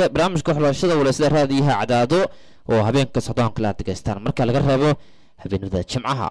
barnaamijka xulashada walaysada raadiyaha cadaado oo habeenka socdoonka la degeystaan marka laga reebo habeenada jimcaha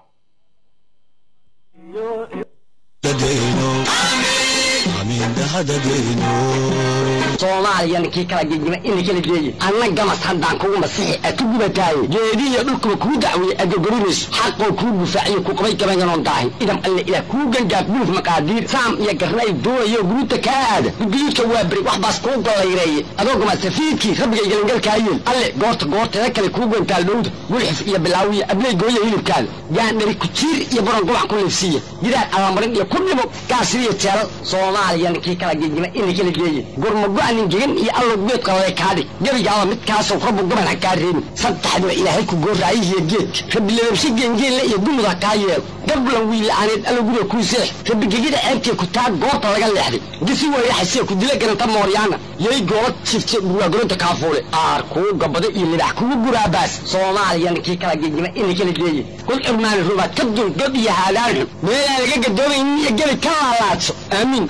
soomaaliyana kii kala gegima ina kala geeye anna gamas haddaan kugu masixi a ku gubataaye geedihiyo dhulkuba kuu dacweeye agogorinayso xaqoo kuu gufaaciyo ku qabay gabayanoon daahin idam alle ilaah kuu gangaaf guluf maqaadiir saam iyo garnay doonayo guruuta kaa aada gudguyudka waa beri wax baas kuu gollayreeye adoo gama safiidkii rabbigay galangalkaayeen alle goorta goorteeda kale kuu gantaal dhowda gulxif iyo bilaawiya abley gooya hilibkaada gaandhari kujiir iyo baron gubac ku liifsiiya gidaar alamarin iyo ku dhimo gaasiriyo jeelal soomaaliyana kii kala gegima ina kala geeye gurmago-nin gegan iyo allow geed qalale kaadhig gebigaaba midkaasoo rabbu gaban ha kaa reebin saddexdiba ilaahay ku gooraayihiyo geedka rabbi lababshe geengeenle iyo gumud ha kaa yeelo gablan wiila'aaneed allow guriga kuu seex rabbi gegida ceebtee ku taa goorta laga leexday gisi weyraxasee ku dila garanta mooryaana yay goola jifte burwaagoronta kaafuule aar kuu gabado iyo libax kugu guraabaas soomaaliyana kii kala gegima ina kala geeye kul cirmaani rubaad ka dul god iyo haadaan xun meelaan laga gadoomaynin iyo gebi ka laalaadso aamiin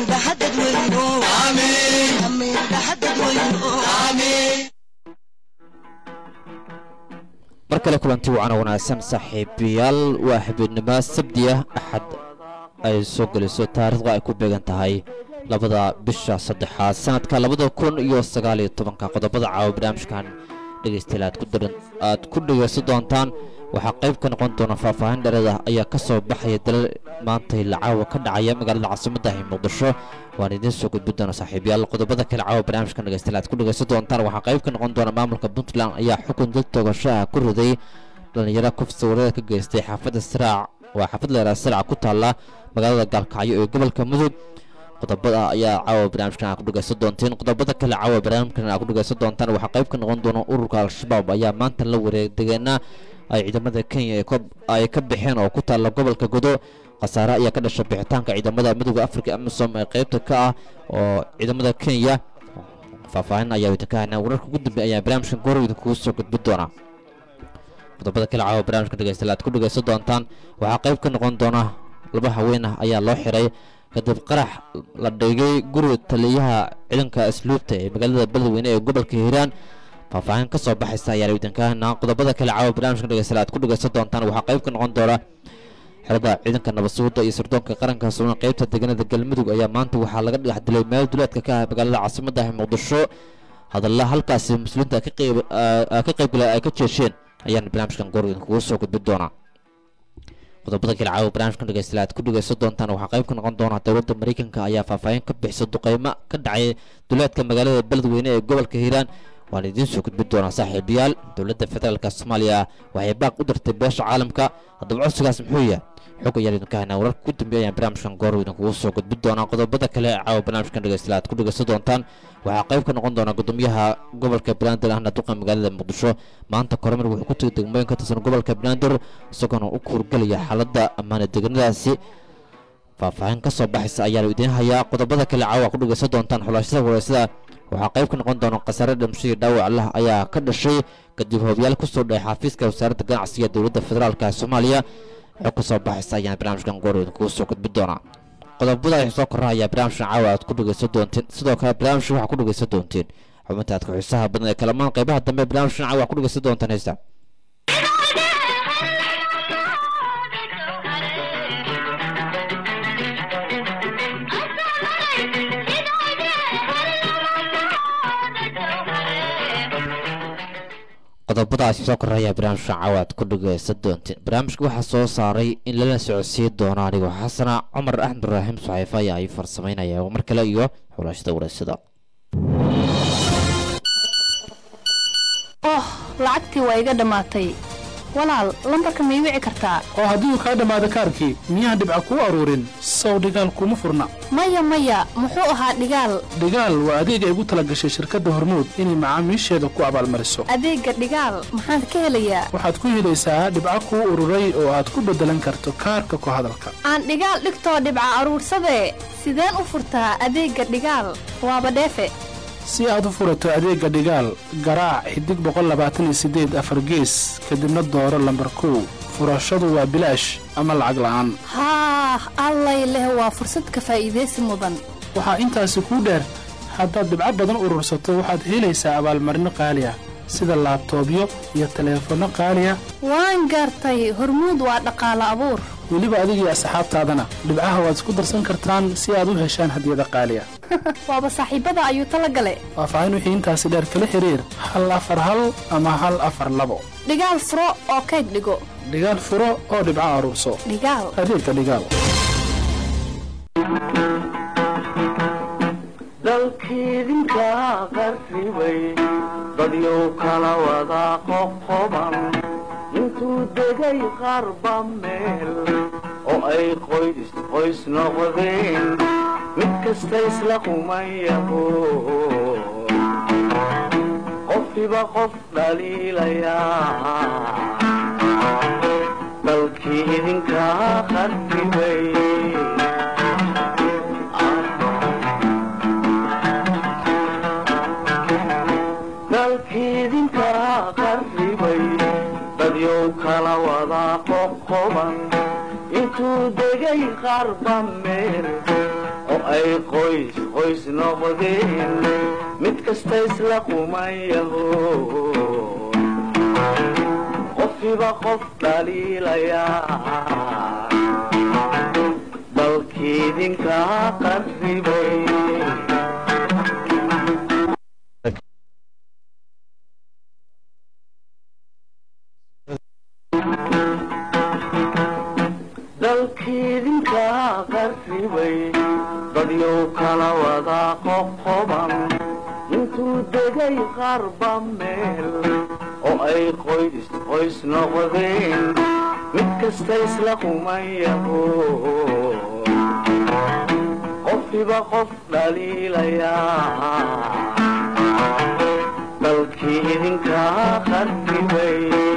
mar kale kulanti wacana wanaagsan saaxiibayaal waa habeenimo sabdiya axad ay soo geliso taariikhda ay ku beegan tahay labada bisha saddexaad sanadka labada kun iyo sagaaliyo tobanka qodobada caawa barnaamijkan dhegaystayaal aad ku daran aad ku dhegaysan doontaan waxaa qayb ka noqon doona faahfaahin dhereeda ayaa ka soo baxaya dalal maantay lacaawa ka dhacaya magaalada caasimadda ee muqdisho waan idiin soo gudbi doona saaxiibayaal qodobada kale caawa barnaamijkan dhegaystayaal aad ku dhegaysan doontaan waxaa qayb ka noqon doona maamulka puntland ayaa xukun dad toogashaha ku riday dhalinyaro kufsi wareeda ka geystay xaafadda siraac waa xaafad leeraa siraac ku taalla magaalada gaalkacyo ee gobolka mudug qodobada ayaa caawa barnaamijkan aad ku dhegaysan doonteen qodobada kale caawa barnaamijkan aad ku dhegaysan doontaan waxaa qayb ka noqon doona ururka al-shabaab ayaa maanta la wareegdegeena ay ciidamada kenya ay ka baxeen oo ku taalla gobolka godo khasaare ayaa ka dhasha bixitaanka ciidamada midooda afrika amisom ee qaybta ka ah oo ciidamada kenya faahfaahin ayaa idinka haynaa wararka ugu dambeey ayaa barnaamijkan goorweyda kugu soo gudbi doona qodobada kale caawa barnaamijka dhegaystayaal aad ku dhegaysan doontaan waxaa qayb ka noqon doona laba haween ah ayaa loo xiray kadib qarax la dhigay guriga taliyaha ciidanka asluubta ee magaalada beledweyne ee gobolka hiiraan faahfaahin ka soo baxaysa ayaa idinka haynaa qodobada kale caawa barnaamijka dhegaystayaal aad ku dhegaysan doontaan waxaa qayb ka noqon doona xerada ciidanka nabadsuguda iyo sirdoonka qaranka sugan qaybta deegaanada galmudug ayaa maanta waxaa laga dhagax dilay meel duleedka ka ah magaalada caasimadda ee muqdisho hadalla halkaasi muslimiinta ka qaybgala ay ka jeesheen ayaan barnaamijkan goor idinkugu soo gudbi doonaa qodobada kale caawa barnaamijkan dhegaystayaal aad ku dhegaysan doontaan waxaa qayb ka noqon doona dowladda mareykanka ayaa faahfaahin ka bixisa duqeymo ka dhacay duleedka magaalada beledweyne ee gobolka hiiraan waan idiin soo gudbi doonaa saaxiibayaal dowladda federaalk soomaaliya waxay baaq u dirtay beesha caalamka haddaba codsigaas muxuu yahay xog ayaan idinka haynaa wararka ugu dambeeya ayaan barnaamijkan goor idinkugu soo gudbi doonaa qodobada kale caawa barnaamijkan dhegaystayaal aad ku dhegaysan doontaan waxaa qayb ka noqon doona gudoomiyaha gobolka banaadir ahna duqa magaalada muqdisho maanta koromir wuxuu ku tegay degmooyin ka tirsan gobolka banaadir isagoona u kuurgelaya xaaladda ammaane deegaanadaasi faahfaahin ka soo baxaysa ayaanu idiin hayaa qodobada kale caawa ku dhegaysan doontaan xulaashada wareysada waxaa qayb ka noqon doona khasaare dhimashadii dhaawac lah ayaa ka dhashay kadib hoobiyaal ku soo dhahay xafiiska wasaaradda ganacsiga dowladda federaalk ee soomaaliya xog ka soo baxaysa ayaan barnaamijkan goor idinkugu soo gudbi doonaa qodobada ay soo korra ayaa barnaamijkan caawa aad ku dhegaysan doonteen sidoo kale barnaamijka waxaa ku dhegaysan doonteen xubinta aad ku xiisaha badan ee kalamaan qaybaha dambe barnaamijkan caawa ku dhegaysan doontaan heesta qodobadaasi soo koraya barnaamijka caawaad ku dhegaysan doonteen barnaamijka waxaa soo saaray in lala socodsiin doono anigoo xasana cumar axmed ibraahim saxiifa ayaa ay farsamaynaya mar kale iyo xulaashada wareysada oh lacagtii waa iga dhammaatay walaal lambarka ma ii wici kartaa oo haddii uu kaa dhammaado kaarkii miyaha dhibca kuu aruurin sow dhigaal kuma furna maya maya muxuu ahaa dhigaal dhigaal waa adeeg ay ugu tala gashay shirkadda hormuud inay macaamiisheeda ku abaalmariso adeegga dhigaal maxaad ka helayaa waxaad ku helaysaa dhibco kuu ururay oo aad ku beddelan karto kaarka ku hadalka aan dhigaal dhigtoo dhibca aruursadee sideen u furtaa adeegga dhigaal waaba dheefe si aad u furato adeegga dhigaal garaac xidig boqollabaataniyosiddeed afar gees kadibna dooro lambar kow furashadu waa bilaash ama lacag la'aan haah allay leh waa fursad ka faa'iidaysi mudan waxaa intaasi kuu dheer haddaad dhibco badan urursato waxaad helaysaa abaalmarino qaali ah sida laabtoobyo iyo taleefanno qaali ah waan gaartay hormuud waa dhaqaalo abuur weliba adigiyo asxaabtaadana dhibcaha waad isku darsan kartaan si aad u heshaan hadiyada qaali ah waaba saaxiibada ayuu tala gale faahfaahin wixii intaasi dheer kala xiriir hal afar hal ama hal afar labo dhigaal furo oo kayd dhigo dhigaal furo oo dhibco aruurso dhigaal adeegga dhigaal dalkiidinka qarribay dadyow kala wada qoqoban intuu degay qarba meel oo ay qoys qoys noqdeen mid kasta isla qumayaho qofkiba qof dhaliilayaa dalkii idinka qarribay dalkiidinka qarribay dadyow kala wada qoqoban intuu degay qarba meel oo ay qoys qoys noqdeen mid kasta isla qumayaho qofkiba qof dhaliilayaa dalkiidinka qarribay dalkiidinka qarribay dadyow kala wada qoqoban intuu degay qarba meel oo ay qoys qoys noqdeen mid kasta isla qumayaho qofkiba qof dhaliilayaa dalkii idinka qarribay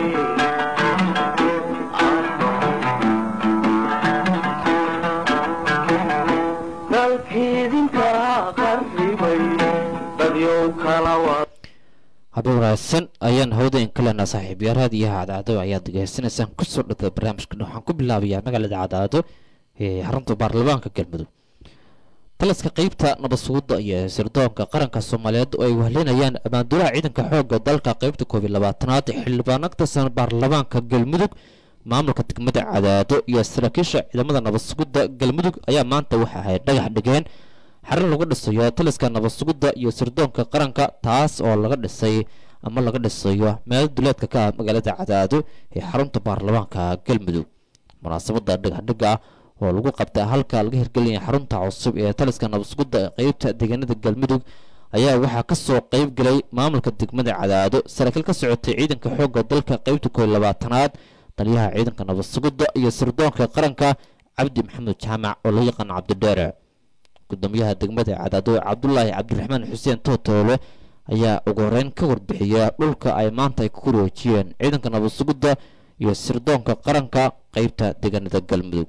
dalkiidinka qarribay dadyow kala wada habeen wanaagsan ayaan hawada in kalena saaxiibyaal raadiyaha cadcaado ayaad degeysanaysaan kusoo dhada barnaamijkan waxaan ku bilaabayaa magaalada cadcaado ee xarunta baarlamaanka galmudug taliska qeybta nabadsuguda iyo sirdoonka qaranka soomaaliyeed oo ay wahlinayaan ammaanduulaha ciidanka xooga dalka qeybta koob iyo labaatanaad xildhibaan agtasan baarlamaanka galmudug maamulka degmada cadaado iyo saraakiisha ciidamada nabadsugidda galmudug ayaa maanta waxa ay dhagax dhigeen xarin lagu dhisayo taliska nabadsugidda iyo sirdoonka qaranka taas oo laga dhisay ama laga dhisayo meel duleedka ka ah magaalada cadaado ee xarunta baarlamaanka galmudug munaasabada dhagaxdhiga ah oo lagu qabta halka laga hirgelinaya xarunta cusub ee taliska nabadsugidda qeybta deegaanada galmudug ayaa waxaa kasoo qeyb galay maamulka degmada cadaado saraakiil ka socotay ciidanka xooga dalka qeybta koob iyo labaatanaad taliyaha ciidanka nabadsugidda iyo sirdoonka qaranka cabdi maxamed jaamac oo loo yaqaano cabdidheere gudoomiyaha degmada cadaado cabdulaahi cabdiraxmaan xuseen tootoole ayaa ugu horeyn ka warbixiya dhulka ay maanta ay ku wareejiyeen ciidanka nabadsugidda iyo sirdoonka qaranka qeybta deegaanada galmudug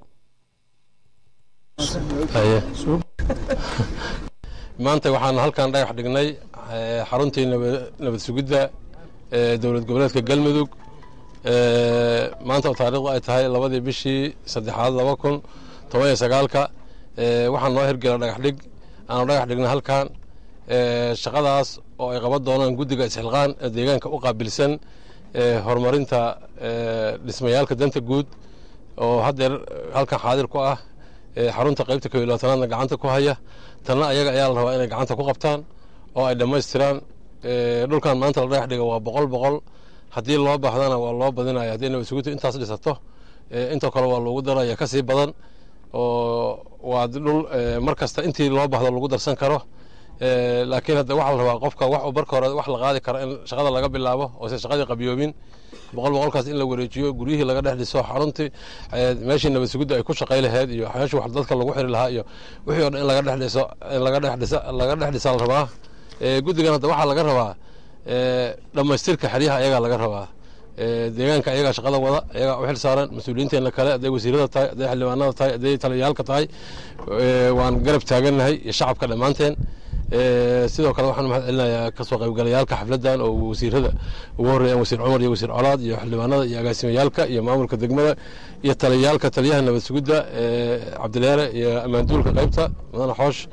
maanta waxaan halkan dhagax dhignay xaruntii nabad sugidda ee dowlad goboleedka galmudug maanta oo taariikhdu ay tahay labadii bishii saddexaad laba kun toban iyo sagaalka waxaan noo hirgela dhagax dhig aanu dhagax dhignay halkan shaqadaas oo ay qaban doonaan guddiga isxilqaan ee deegaanka u qaabilsan horumarinta dhismayaalka danta guud oo haddeer halkan xaadir ku ah xarunta qaybta koob iyo labaatanaadna gacanta ku haya tanna ayaga ayaa la rabaa inay gacanta ku qabtaan oo ay dhammaystiraan dhulkan maanta la dhagax dhiga waa boqol boqol haddii loo baahdana waa loo badinaya haddii nabadsugutu intaas dhisato intoo kale waa loogu daraya ka sii badan oo waa dhul mar kasta intii loo baahdo lagu darsan karo laakiin hadda waxaa la rabaa qofka wax uu marka hore wax la qaadi karo in shaqada laga bilaabo oo se shaqadii qabyoobin boqol boqolkaas in la wareejiyo guryihii laga dhex dhiso xaruntii meeshii nabad sugidda ay ku shaqay lahayd iyo meeshii wax dadka lagu xiri lahaa iyo wixii o dhan in laga dhex dhiso in laga dhex dhisa laga dhex dhisaa la rabaa guddigan hadda waxaa laga rabaa dhammaystirka xeryaha ayagaa laga rabaa deegaanka ayagaa shaqada wada ayagaa u xil saaran mas-uuliyiinteena kale hadday wasiirada tahay hadday xildhibaanada tahay hadday taliyaalka tahay waan garab taagannahay iyo shacabka dhammaanteen sidoo kale waxaan mahad celinayaa kasoo qaybgalayaalka xafladdan oo wasiirada ugu horreeyaan wasiir cumar iyo wasiir colaad iyo xildhibaanada iyo agaasimayaalka iyo maamulka degmada iyo taliyaalka taliyaha nabad sugidda cabdileere iyo ammaanduulka qaybta mudane xoosh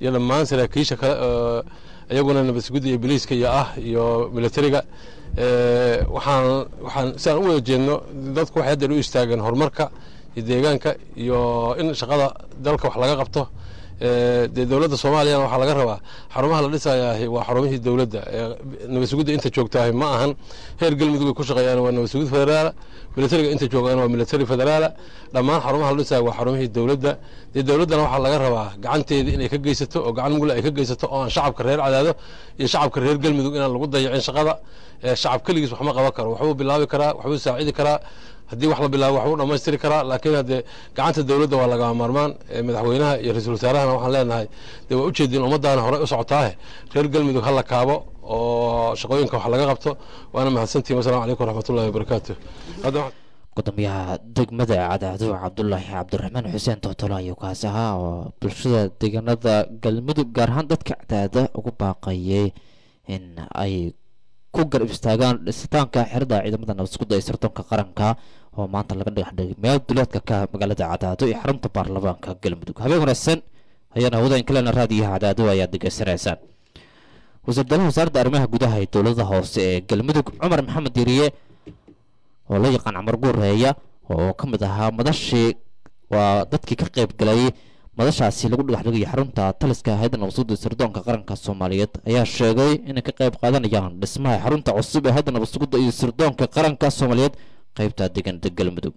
iyo dhammaan saraakiisha kale oo iyaguna nabad sugidda iyo biliiska iyo ah iyo militariga waxaan waxaan sidaan u wada jeedno dadku waxay hadda u istaageen horumarka iyo deegaanka iyo in shaqada dalka wax laga qabto dee dowladda soomaaliyana waxaa laga rabaa xarumaha la dhisayaahi waa xarumihii dowladda nabad sugidda inta joogtaahi ma ahan heer galmudug ay ku shaqeeyaan waa nabad sugid federaala militariga inta joogaan waa militari federaala dhammaan xarumaha la dhisaya waa xarumihii dowladda dee dowladdana waxaa laga rabaa gacanteeda inay ka geysato oo gacan mugla ay ka geysato oo aan shacabka reer cadaado iyo shacabka reer galmudug inaan lagu dayacin shaqada shacab keligiis wax ma qaban karo waxbuu bilaabi karaa waxbuu saacidi karaa haddii wax la bilaabo waxbuu dhammaystiri karaa laakiin haddee gacanta dowladda waa lagama maarmaan madaxweynaha iyo ra-iisul wasaarahana waxaan leenahay dee waa ujeediin ummaddaana horey u socotaahe reer galmudug ha la kaabo oo shaqooyinka wax laga qabto waana mahadsantihin wasalaamu calaykum waraxmatullahi wabarakaatu gudoomiyaha degmada cadaado cabdulaahi cabdiraxmaan xuseen tootolo ayuu kaas ahaa oo bulshada deegaanada galmudug gaar ahaan dadka cadaada ugu baaqayay in ay ku garab istaagaan dhisitaanka xerada ciidamada nabadsugudda ee sirdoonka qaranka oo maanta laga dhagaxdhigay meel duleedka ka magaalada cadaado iyo xarunta baarlamaanka galmudug habeen wanaagsan ayaana hawada inkalena raadiyaha cadaado ayaad degeysanaysaan wasiirdalaha wasaaradda arrimaha gudaha ee dowlada hoose ee galmudug cumar maxamed yiriye oo la yaqaan camar guureeya oo ka mid ahaa madashii waa dadkii ka qayb galay madashaasi lagu dhagaxdhigayo xarunta taliska hayadda nabadsugudda sirdoonka qaranka soomaaliyeed ayaa sheegay inay ka qayb qaadanayaan dhismaha xarunta cusub ee hayadda nabadsugudda iyo sirdoonka qaranka soomaaliyeed qaybta deegaanada galmudug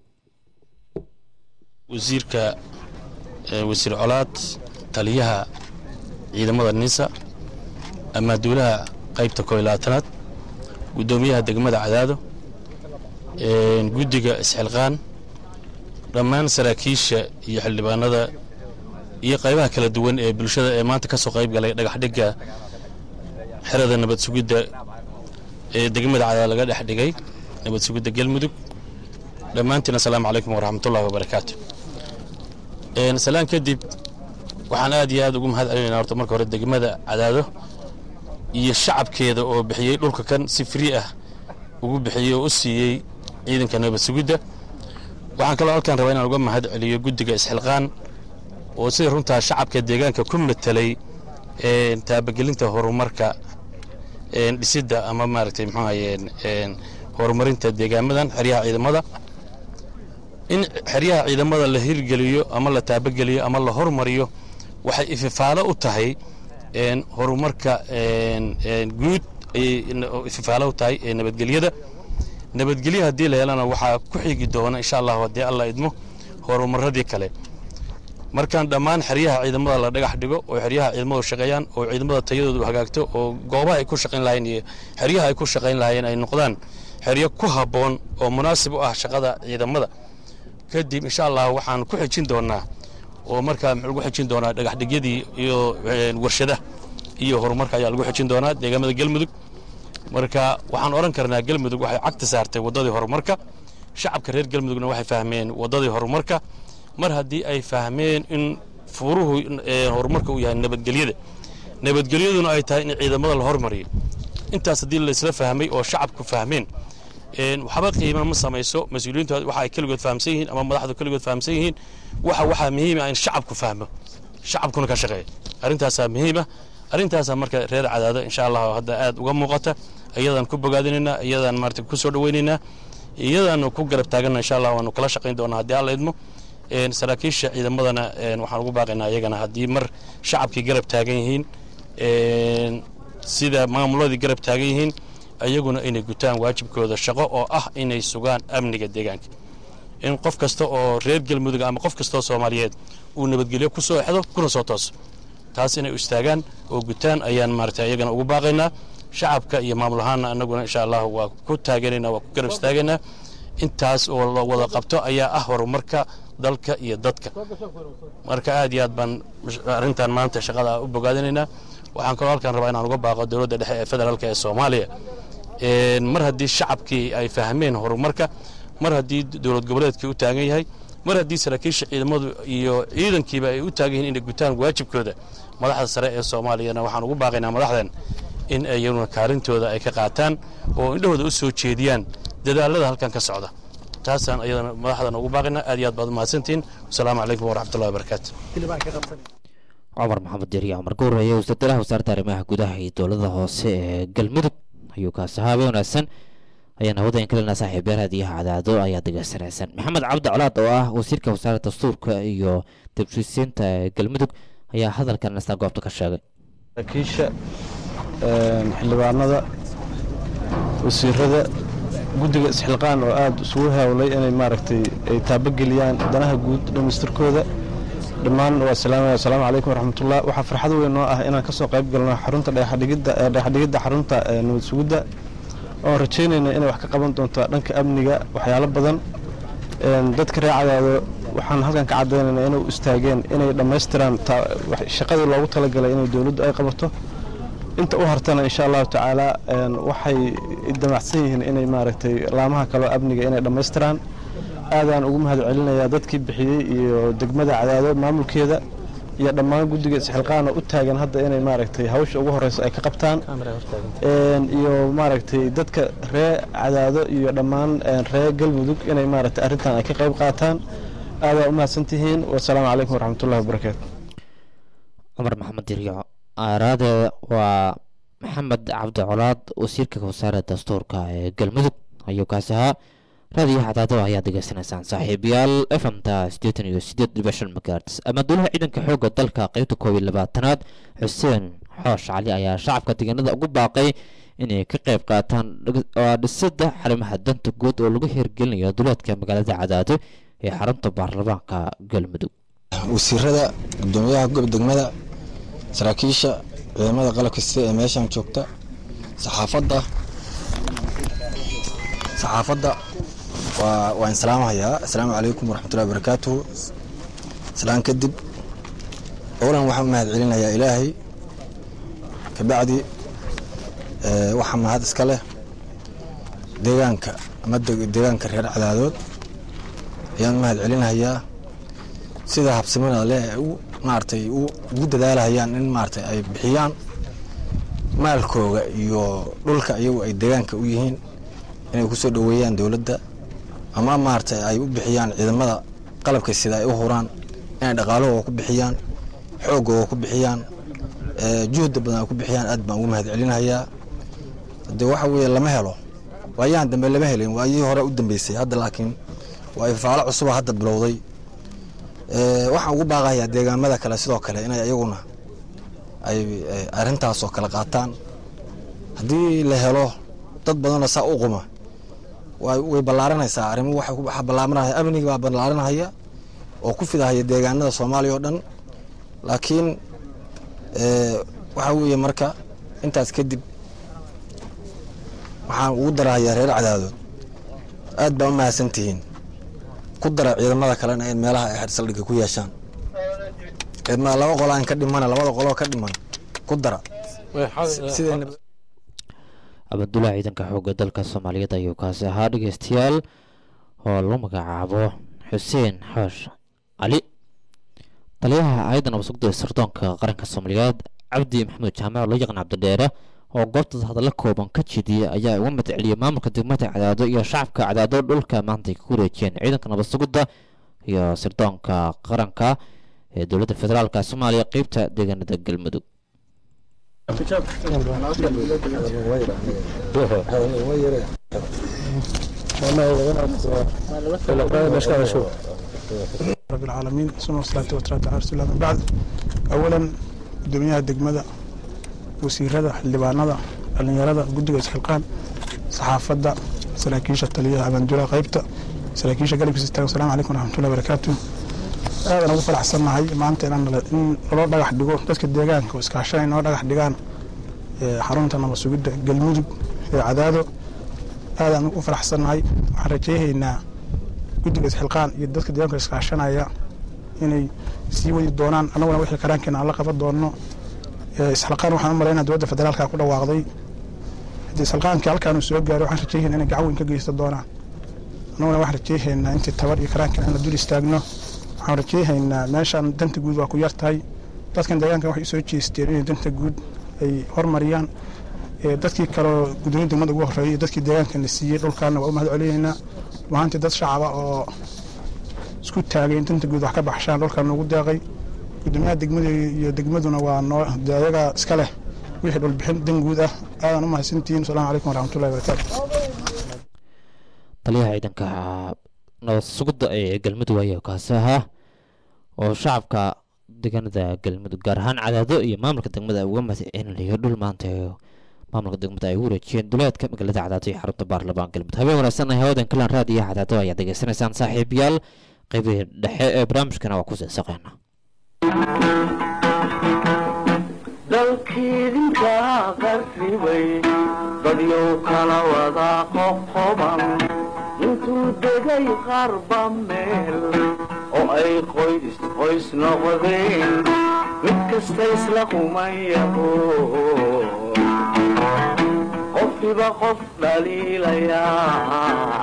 wasiirka wasiir colaad taliyaha ciidamada nisa ama duulaha qaybta koob iyo labaatanaad guddoomiyaha degmada cadaado guddiga isxilqaan dhammaan saraakiisha iyo xildhibaanada iyo qaybaha kala duwan ee bulshada ee maanta ka soo qayb galay dhagaxdhigga xerada nabad sugidda ee degmada cadaado laga dhex dhigay nabad sugidda galmudug dhammaantiin assalaamu calaykum waraxmatullahi wabarakaatu salaan kadib waxaan aad iyo aad ugu mahad celinaynaa horta marka hore degmada cadaado iyo shacabkeeda oo bixiyey dhulka kan si free ah ugu bixiyey oo u siiyey ciidanka nabad sugidda waxaan kaloo halkaan rabaa inaan uga mahad celiyo guddiga isxilqaan oo sida runtaa shacabka deegaanka ku matelay taabagelinta horumarka dhisidda ama maaragtay muxuu ahayeen horumarinta deegaamadan xeryaha ciidamada in xeryaha ciidamada la hirgeliyo ama la taabageliyo ama la hormariyo waxay ififaalo u tahay horumarka guud ayay ififaalo u tahay ee nabadgelyada nabadgelyo haddii la helana waxaa ku xigi doona insha allahu haddii alla idmo horumaradii kale markaan dhammaan xeryaha ciidamada la dhagax dhigo oo xeryaha ciidamadu shaqeeyaan oo ciidamada tayadoodu hagaagto oo goobaha ay ku shaqayn lahayn iyo xeryaha ay ku shaqayn lahaayeen ay noqdaan xeryo ku habboon oo munaasib u ah shaqada ciidamada kadib insha allah waxaan ku xejin doonaa oo markaa muxuu lagu xejin doonaa dhagaxdhigyadii iyo warshadaha iyo horumarka ayaa lagu xejin doonaa deegaamada galmudug marka waxaan odhan karnaa galmudug waxay cagta saartay waddadii horumarka shacabka reer galmudugna waxay fahmeen waddadii horumarka mar haddii ay fahmeen in furuhu horumarka uu yahay nabadgelyada nabadgelyaduna ay tahay in ciidamada la hormariyo intaas haddii laysla fahmay oo shacabku fahmeen waxba qiima ma samayso mas-uuliyiintu waxa ay keligood fahamsan yihiin ama madaxdu keligood fahamsan yihiin waxa waxaa muhiima in shacabku fahmo shacabkuna ka shaqeeya arrintaasaa muhiima arrintaasaa marka reer cadaado insha allah hadda aad uga muuqata iyadaan ku bogaadinaynaa iyadaan maarata ku soo dhawaynaynaa iyadaanu ku garab taaganna insha allah waanu kala shaqayn doonaa haddii alla idmo saraakiisha ciidamadana waxaan ugu baaqaynaa iyagana haddii mar shacabkii garab taagan yihiin sida maamuladii garab taagan yihiin ayaguna inay gutaan waajibkooda shaqo oo ah inay sugaan amniga deegaanka in qof kasta oo reer galmudug ama qof kastaoo soomaaliyeed uu nabadgelyo ku soo exdo kuna soo tooso taas inay u istaagaan oo gutaan ayaan maarata iyagana ugu baaqaynaa shacabka iyo maamul ahaanna annaguna insha allah waa ku taageeraynaa waa ku garab istaagaynaa intaas oo la wada qabto ayaa ah horumarka dalka iyo dadka marka aad iyo aad baan arrintan maanta shaqada u bogaadinaynaa waxaan kaloo halkaan rabaa inaan uga baaqo dowladda dhexe ee federaalka ee soomaaliya mar haddii shacabkii ay fahmeen horumarka mar haddii dowlad goboleedkii u taagan yahay mar haddii saraakiisha ciidamadu iyo ciidankiiba ay u taagan yihiin inay gutaan waajibkooda madaxda sare ee soomaaliyana waxaan ugu baaqaynaa madaxdan in ayaguna kaalintooda ay ka qaataan oo indhahooda u soo jeediyaan dadaalada halkan ka socda taasaan ayadana madaxdan ugu baaqaynaa aad iyo aad baad umahadsantihiin wasalaamu calaykum waraxmatullahi wabarakaatu cumar maxamed deriya cumar gowraye wasiiradalaha wasaaradda arrimaha gudaha iyo dowlada hoose ee galmudug ayuu kaasi haabay wanaagsan ayaan hawada in kalena saaxiib yaal hadiyaha cadaado ayaa degeysanaysaan maxamed cabdi colaad oo ah wasiirka wasaaradda dastuurka iyo dibshisiinta ee galmudug ayaa hadalkan isna goobta ka sheegay saraakiisha xildhibaanada wasiirada guddiga isxilqaan oo aada isugu hawlay inay maaragtay ay taabageliyaan danaha guud dhamaystirkooda dhammaan waa salaamaya asalaamu calaykum waraxmatullah waxaa farxad weyn noo ah inaan kasoo qayb galno xarunta dhagaxdhigidda dhagaxdhigidda xarunta nabad sugidda oon rajaynayna inay wax ka qaban doonto dhanka amniga waxyaalo badan dadka reer cadaado waxaan halkan ka caddaynayna inay u istaageen inay dhammaystiraan shaqadii loogu talagalay inay dowladdu ay qabato inta u hartana insha allahu tacaala waxay damacsan yihiin inay maaragtay laamaha kaleo amniga inay dhammaystiraan aadaan ugu mahad celinayaa dadkii bixiyey iyo degmada cadaado maamulkeeda iyo dhammaan guddiga isxilqaana u taagan hadda inay maaragtay hawsha ugu horeysa ay ka qabtaan iyo maaragtay dadka ree cadaado iyo dhammaan ree galmudug inay maaragtay arrintan ay ka qayb qaataan aadaa u mahadsantihiin wasalaamu calaykum waraxmatullahi wabarakaatu cumar maxamed diriyo aaraade waa maxamed cabdi colaad wasiirka wasaaradda dastuurka ee galmudug ayuu kaasi ahaa raadiyo cadaado ayaa degeysanaysaan saaxiibayaal efamta siddeetan iyo siddeed dhibic shan magaarts amaduulaha ciidanka xoogga dalka qeybta koob iyo labaatanaad xuseen xoosh cali ayaa shacabka deegaanada ugu baaqay inay ka qayb qaataan dhisidda xarimaha danta guud oo lagu hirgelinayo duleedka magaalada cadaado ee xarunta baarlamaanka galmudug wasiirada gudoomiyaha degmada saraakiisha ciidamada qalabka sida ee meeshan joogta saxaafadda saxaafadda waa waan salaamahayaa assalaamu calaykum waraxmatullahi wabarakaatuhu salaan kadib owlan waxaan u mahad celinayaa ilaahay kabacdi waxaa mahad iska leh deegaanka ama deegaanka reer cadaadood ayaan u mahad celinayaa sida habsimada leh ee u maaragtay ugu dadaalahayaan in maaragtay ay bixiyaan maalkooga iyo dhulka iyagu ay deegaanka u yihiin inay kusoo dhoweeyaan dowladda ama maaragtay ay u bixiyaan ciidamada qalabka sida ay u huraan inay dhaqaalahooga ku bixiyaan xoogooga ku bixiyaan juhda badan ay ku bixiyaan aad baan ugu mahad celinayaa de waxa weeye lama helo waayahan dambe lama helin waayihii hore u dambeysay hadda laakiin waa ifaalo cusuba hadda bilowday waxaan ugu baaqayaa deegaamada kale sidoo kale inay iyaguna ay arrintaasoo kale qaataan haddii la helo dad badanoo saa u quma way ballaaranaysaa arrimo waxaa ballaaranaya amniga baa ballaaranahaya oo ku fidahaya deegaanada soomaaliya oo dhan laakiin waxaa weeye marka intaas kadib waxaan ugu darahayaa reer cadaadood aad baa u mahadsan tihiin ku dara ciidamada kalena in meelaha ay xersaldhigga ku yeeshaan ciidamada laba qolo aan ka dhimana labada qoloo ka dhiman ku dara abadulaha ciidanka xoogga dalka soomaaliyeed ayuu kaasi ahaa dhegeystayaal oo lagu magacaabo xuseen xoosh cali taliyaha hay-adda nabadsugda ee sirdoonka qaranka soomaaliyeed cabdi maxamuud jaamac oo loo yaqaan cabdidheere oo goobtaas hadalla kooban ka jediyay ayaa uga mad celiyay maamulka degmada cadaado iyo shacabka cadaado dhulka maanta ay ku wareejiyeen ciidanka nabadsugidda iyo sirdoonka qaranka ee dowladda federaalka soomaaliya qeybta deegaanada galmudug رب العالمين ثم الصلاة والسلام على رسول الله من بعد أولا قدوميها الدقمدة wasiirada xildhibaanada dhallinyarada guddiga isxilqaan saxaafadda saraakiisha taliyaha abaanduulaha qaybta saraakiisha galabkiisa istaagan asalamu calaykum waraxmatullahi barakaatu aadan ugu faraxsannahay maanta inaan in loo dhagax dhigo dadka deegaanka oo iskaashanay noo dhagax dhigaan xarunta nabad sugidda galmudug ee cadaado aadaan ugu faraxsannahay waxaan rajayhaynaa guddiga isxilqaan iyo dadka deegaanka iskaashanaya inay sii wadi doonaan annaguna wixii karaankeena aan la qaban doonno isxilqaan waxaan u malaynaa dowladda federaalka ku dhawaaqday haddii isxilqaankii halkaan uu soo gaaro waxaan rajayhaynaa inay gacan weyn ka geysta doonaan annaguna waxaan rajayhaynaa intii tabar iyo karaankan aan la dul istaagno waxaan rajayhaynaa meeshaan danta guud waa ku yar tahay dadkan deegaankan waxay soo jeesteen inay danta guud ay hormariyaan dadkii kaleo gudoomiya degmada ugu horreeyay iyo dadkii deegaankan la siiyey dhulkaana waa u mahad celinaynaa mahaantii dad shacaba oo isku taagay in danta guud wax ka baxshaan dhulkan ugu deeqay gudoomiyaha degmada iyo degmaduna waa noo dee ayaga iska leh wixii dhulbixin dan guud ah aadan u mahadsantihiin asalaamu calaykum waraxmatullahi wabarakaatu taliyaha ciidanka nabad sugidda ee galmudug ayaa kaasi ahaa oo shacabka deegaanada galmudug gaar ahaan cadaado iyo maamulka degmada uga mahadcelinayo dhul maanta maamulka degmada ay u wareejiyeen duleedka magaalada cadaado iyo xarunta baarlamaan galmudug habeen wanaagsan hawadan kalan raadiyo cadaado ayaad degeysanaysaan saaxiibayaal qaybihii dhexe ee barnaamijkana waa ku seesaqeena dalkiidinka qarribay dadyow kala wada qoqoban intuu degay qarba meel oo ay qoys qoys noqdeen mid kasta isla qumayaho qofkiba qof dhaliilayaa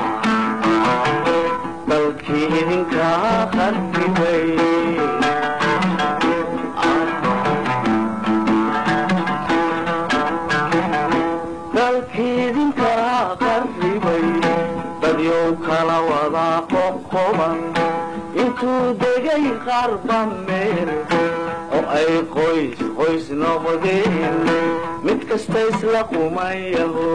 dalkii idinka qarribay dalkiidinka qarribay dadyow kala wada qoqoban intuu degay qarba meel oo ay qoys qoys noqdeen mid kasta isla qumayaho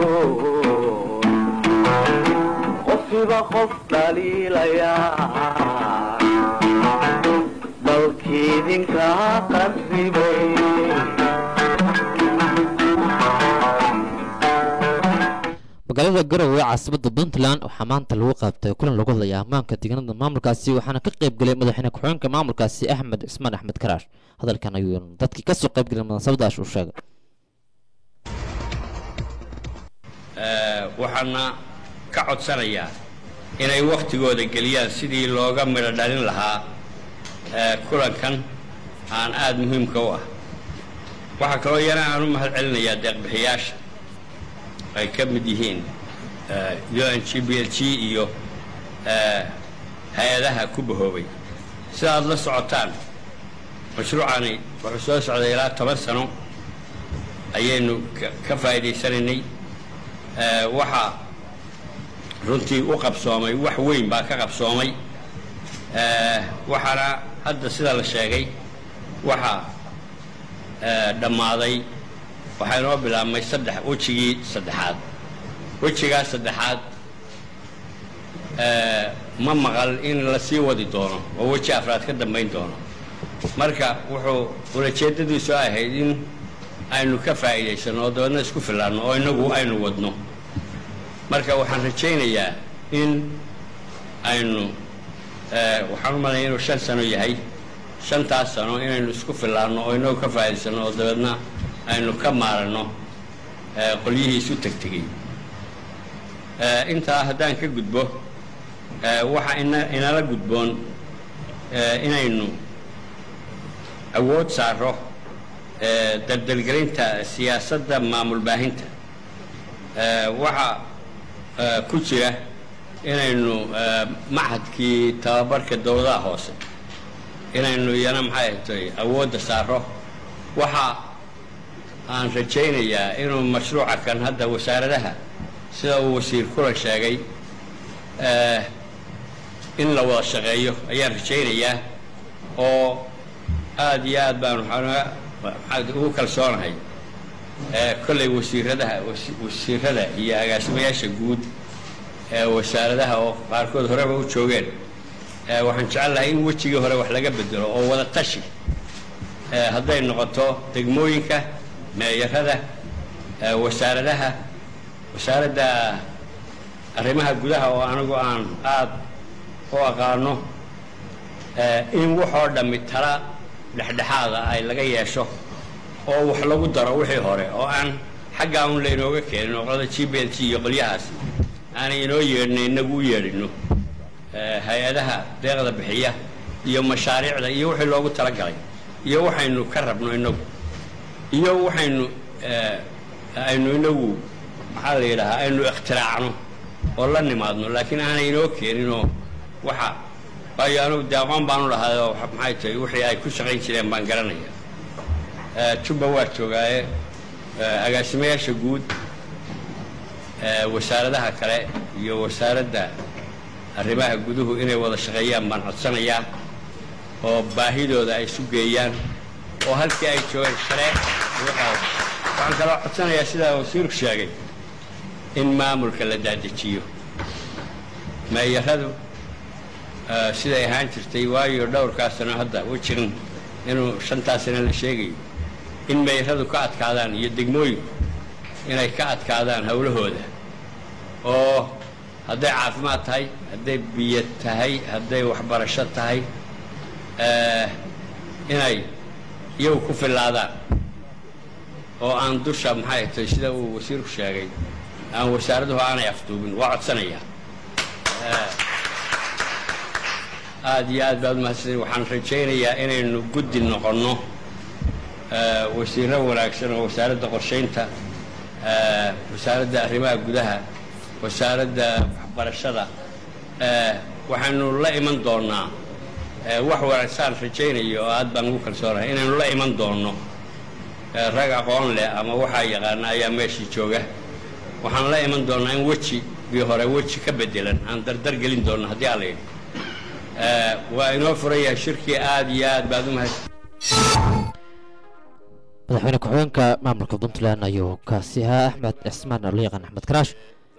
qofkiba qof dhaliilayaa dalkiidinka qarribay magaalada garowe ee caasimada puntland waxaa maanta lagu qaabtay kulan lagu hadlaya ammaanka deegaanada maamulkaasi waxaana ka qayb gelay madaxweyne ku-xigeenka maamulkaasi axmed cismaan axmed karaash hadalkan ayuu dadkii kasoo qayb gelay munaasabadaas u sheegay waxaana ka codsanayaa inay wakhtigooda geliyaan sidii looga midho dhalin lahaa kulankan aan aada muhiimka u ah waxaa kaloo yana aan u mahad celinayaa deeqbixiyaasha ay ka mid yihiin un g b l g iyo hay-adaha ku bahoobay sida aad la socotaan mashruucani wuxuu soo socday ilaa toban sano ayaynu ka faa'iidaysanaynay waxaa runtii u qabsoomay wax weyn baa ka qabsoomay waxaana hadda sida la sheegay waxaa dhammaaday waxaa inoo bilaabmay saddex wejigii saddexaad wejigaa saddexaad ma maqal in la sii wadi doono oo weji afraad ka dambayn doono marka wuxuu ulajeedadiisu ahayd in aynu ka faa'iidaysanno oo dabeedna isku filaanno oo innagu aynu wadno marka waxaan rajaynayaa in aynu waxaan u malaya inuu shan sano yahay shantaas sano inaynu isku filaanno oo inagu ka faa'iidaysanno oo dabeedna aynu ka maaranno qolyihii isu tegtegay intaa haddaan ka gudbo waxa ina inala gudboon inaynu awood saaro dardargelinta siyaasadda maamul baahinta waxaa ku jira inaynu machadkii tababarka dowladaha hoose inaynu iyana maxay ahtay awoodda saaro waxa aan rajaynayaa inuu mashruuca kan hadda wasaaradaha sida uu wasiir kulan sheegay in la wada shaqeeyo ayaan rajaynayaa oo aada iyo aad baan waxaan ugu kalsoonahay kollay wasiiradaha wasiirada iyo agaasimayaasha guud ee wasaaradaha oo qaarkood horeba u joogeen waxaan jecel lahay in wejigii hore wax laga bedelo oo wada tashi hadday noqoto degmooyinka meeyarada wasaaradaha wasaaradda arrimaha gudaha oo anigu aan aada u aqaano in waxoo dhammi tala dhexdhexaada ay laga yeesho oo wax lagu daro wixii hore oo aan xaggaa un laynooga keenin oo qolada g b l g iyo qolyahaas aanay inoo yeedhina inagu u yeedhino hay-adaha deeqda bixiya iyo mashaariicda iyo wixii loogu talagalay iyo waxaynu ka rabno inagu iyo waxaynu aynu inagu maxaa la yidhahaa aynu ikhtiraacno oo la nimaadno laakiin aanay inoo keeninoo waxa waayo anugu dee aqoon baanu lahaayoo maxay tahay wixii ay ku shaqayn jireen baan garanaya jubba waa joogaaye agaasimayaasha guud wasaaradaha kale iyo wasaaradda arrimaha guduhu inay wada shaqeeyaan baan codsanayaa oo baahidooda ay isu geeyaan oo halkii ay joogeen sharee waxaan kaloo codsanayaa sidaa wasiirku sheegay in maamulka la daadejiyo meeyaradu siday ahaan jirtay waayo dhowrkaa sano hadda wejigan inuu shantaa sano la sheegayo in meeyaradu ka adkaadaan iyo degmooyinku inay ka adkaadaan howlahooda oo hadday caafimaad tahay hadday biyo tahay hadday waxbarasho tahay inay iyagu ku fillaadaan oo aan dusha maxay tahay sida uu wasiirku sheegay aan wasaaraduhu aanay afduubin waa codsanayaa aada iyo aad baad umahadsan waxaan rajaynayaa inaynu guddi noqonno wasiirro wanaagsan oo wasaaradda qorshaynta wasaaradda arrimaha gudaha wasaaradda waxbarashada waxaynu la iman doonnaa wax wanagsaan rajaynayo oo aad baan ugu kalsoonahay inaynu la iman doonno rag aqoon leh ama waxaa yaqaana ayaa meeshii jooga waxaan la iman doonnaa in weji bii hore weji ka bedelan aan dardar gelin doonno haddii alla yidhi waa inoo furan yahay shirkii aad iyo aad baad u mahadsan madaxweyne ku-xigeenka maamulka puntland ayuu kaasi ahaa axmed cismaan oo loo yaqaan axmed karaash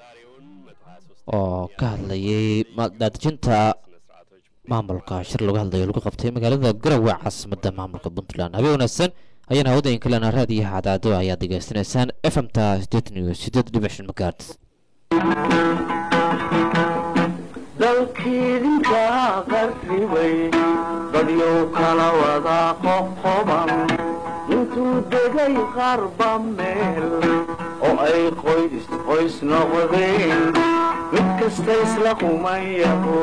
oo ka hadlayay daadejinta maamulka shir lagu hadlayo lagu qabtay magaalada garowe caasimadda maamulka puntland habeen wanaagsan ayaan hawadayn kalena raadiyaha cadaado ayaad degeysanaysaan f m ta sideetan iyo sideed dhibic shan magaarts dalkiidinka qarribay dadyow kala wada qoqoban intuu degay qarba meel oo ay qoys qoys noqdeen mid kasta isla qumayaho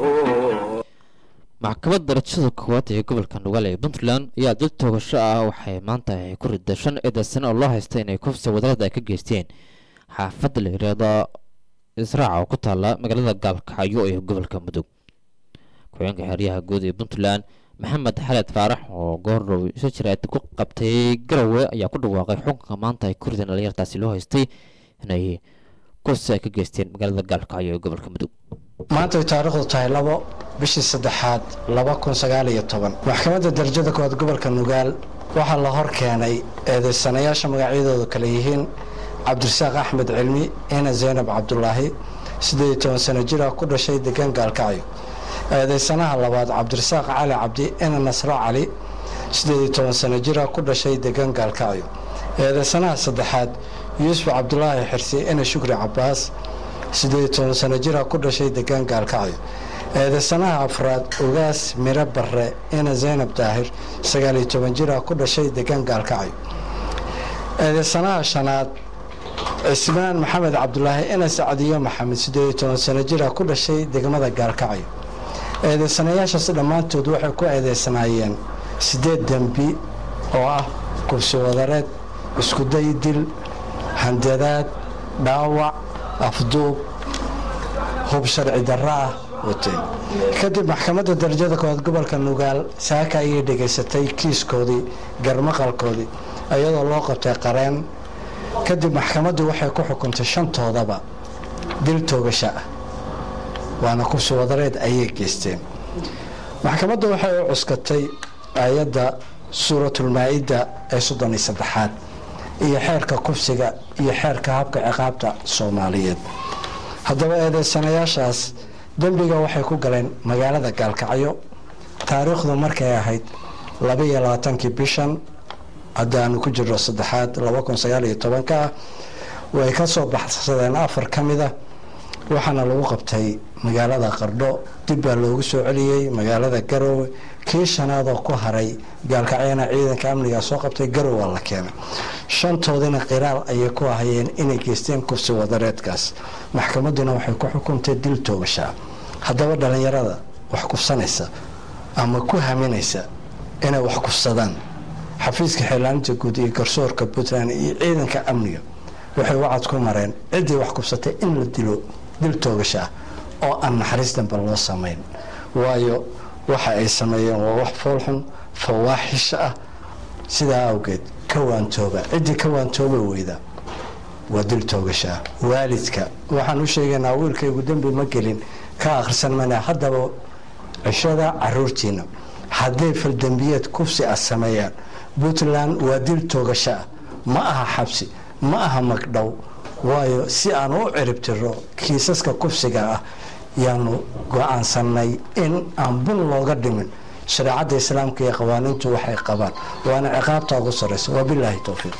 maxkamad darajada koowaad ee gobolka nugaal ee puntland ayaa dil toogasho ah waxay maanta ay ku riday shan eedasan oo loo haysta inay kufsi wadarada ay ka geysteen xaafadda la yidhaahdo israaca oo ku taalla magaalada gaalkacyo ee gobolka mudug ku-xigeenka xeryaha guud ee puntland maxamed xaled faarax oo goordhow iso jiraad ku qabtay garowe ayaa ku dhawaaqay xukunka maanta ay ku rideen dhalinyartaasi loo haystay inay kufsi ay ka geysteen magaalada gaalkacyo ee gobolka mudug maantay taariikhdu tahay labo bishii saddexaad laba kun sagaal iyo toban maxkamadda darajada koowaad gobolka nugaal waxaa la hor keenay eedaysanayaasha magacyadoodu kale yihiin cabdirasaaq axmed cilmi ina zaynab cabdulaahi siddeed iyo toban sano jira ku dhashay degaan gaalkacyo eedaysanaha labaad cabdirasaaq cali cabdi ina nasro cali siddeed iyo toban sano jira ku dhashay degaan gaalkacyo eedaysanaha saddexaad yuusuf cabdulaahi xirsi ina shukri cabaas siddeed iyo toban sano jira ku dhashay degaan gaalkacyo eedaysanaha afraad ugaas miro barre ina zaynab daahir sagaal iyo toban jira ku dhashay degaan gaalkacyo eedaysanaha shanaad cismaan maxamed cabdulaahi ina sacdiyo maxamed siddeed iyo toban sano jira ku dhashay degmada gaalkacyo eedaysanayaashaasi dhammaantood waxay ku eedaysanaayeen siddeed dembi oo ah kubsi wadareed iskuday dil handadaad dhaawac afduub hub sharci darro ah wateen kadib maxkamadda darajada koowaad gobolka nugaal saaka ayay dhegaysatay kiiskoodii garmaqalkoodii iyadoo loo qabtay qareen kadib maxkamaddu waxay ku xukuntay shantoodaba dil toogasha ah waana kubsi wadareed ayay geysteen maxkamaddu waxay u cuskatay aayadda suuratulmaa-ida ee soddon iyo saddexaad iyo xeerka kubsiga iyo xeerka habka ciqaabta soomaaliyeed haddaba eedeysanayaashaas dembiga waxay ku galeen magaalada gaalkacyo taariikhdu markay ahayd labaiyo labaatankii bishan haddaanu ku jirno saddexaad laba kun sagaal iyo tobanka ah way ka soo baxsadeen afar ka mid ah waxaana lagu qabtay magaalada qardho dib baa loogu soo celiyey magaalada garowe kii shanaadoo ku haray gaalkacyana ciidanka amniga soo qabtay garowa la keenay shantoodina qiraal ayay ku ahayeen inay geysteen kufsi wadareedkaas maxkamadduna waxay ku xukuntay dil toogashaa haddaba dhallinyarada wax kufsanaysa ama ku haminaysa inay wax kufsadaan xafiiska xeelaaninta guud iyo garsoorka puntland iyo ciidanka amniga waxay wacad ku mareen ciddii wax kufsatay in la dilo dil toogasha ah oo aan naxariis dambe loo samayn waayo waxa ay sameeyeen waa wax foolxun fawaaxisha ah sidaa awgeed ka waantooba ciddii ka waantooba weyda waa dil toogasha ah waalidka waxaan u sheegaynaa wiilkaygu dembi ma gelin ka akhrisan mana haddaba cishada caruurtiina hadday faldembiyeed kufsi ah sameeyaan puntland waa dil toogasho ah ma aha xabsi ma aha magdhow waayo si aan u ciribtiro kiisaska kufsiga ah yaanu go-aansanay in aan bun looga dhimin shareecadda islaamka iyo qawaaniintu waxay qabaan waana ciqaabta ugu sarreysa wabilaahi towfiiq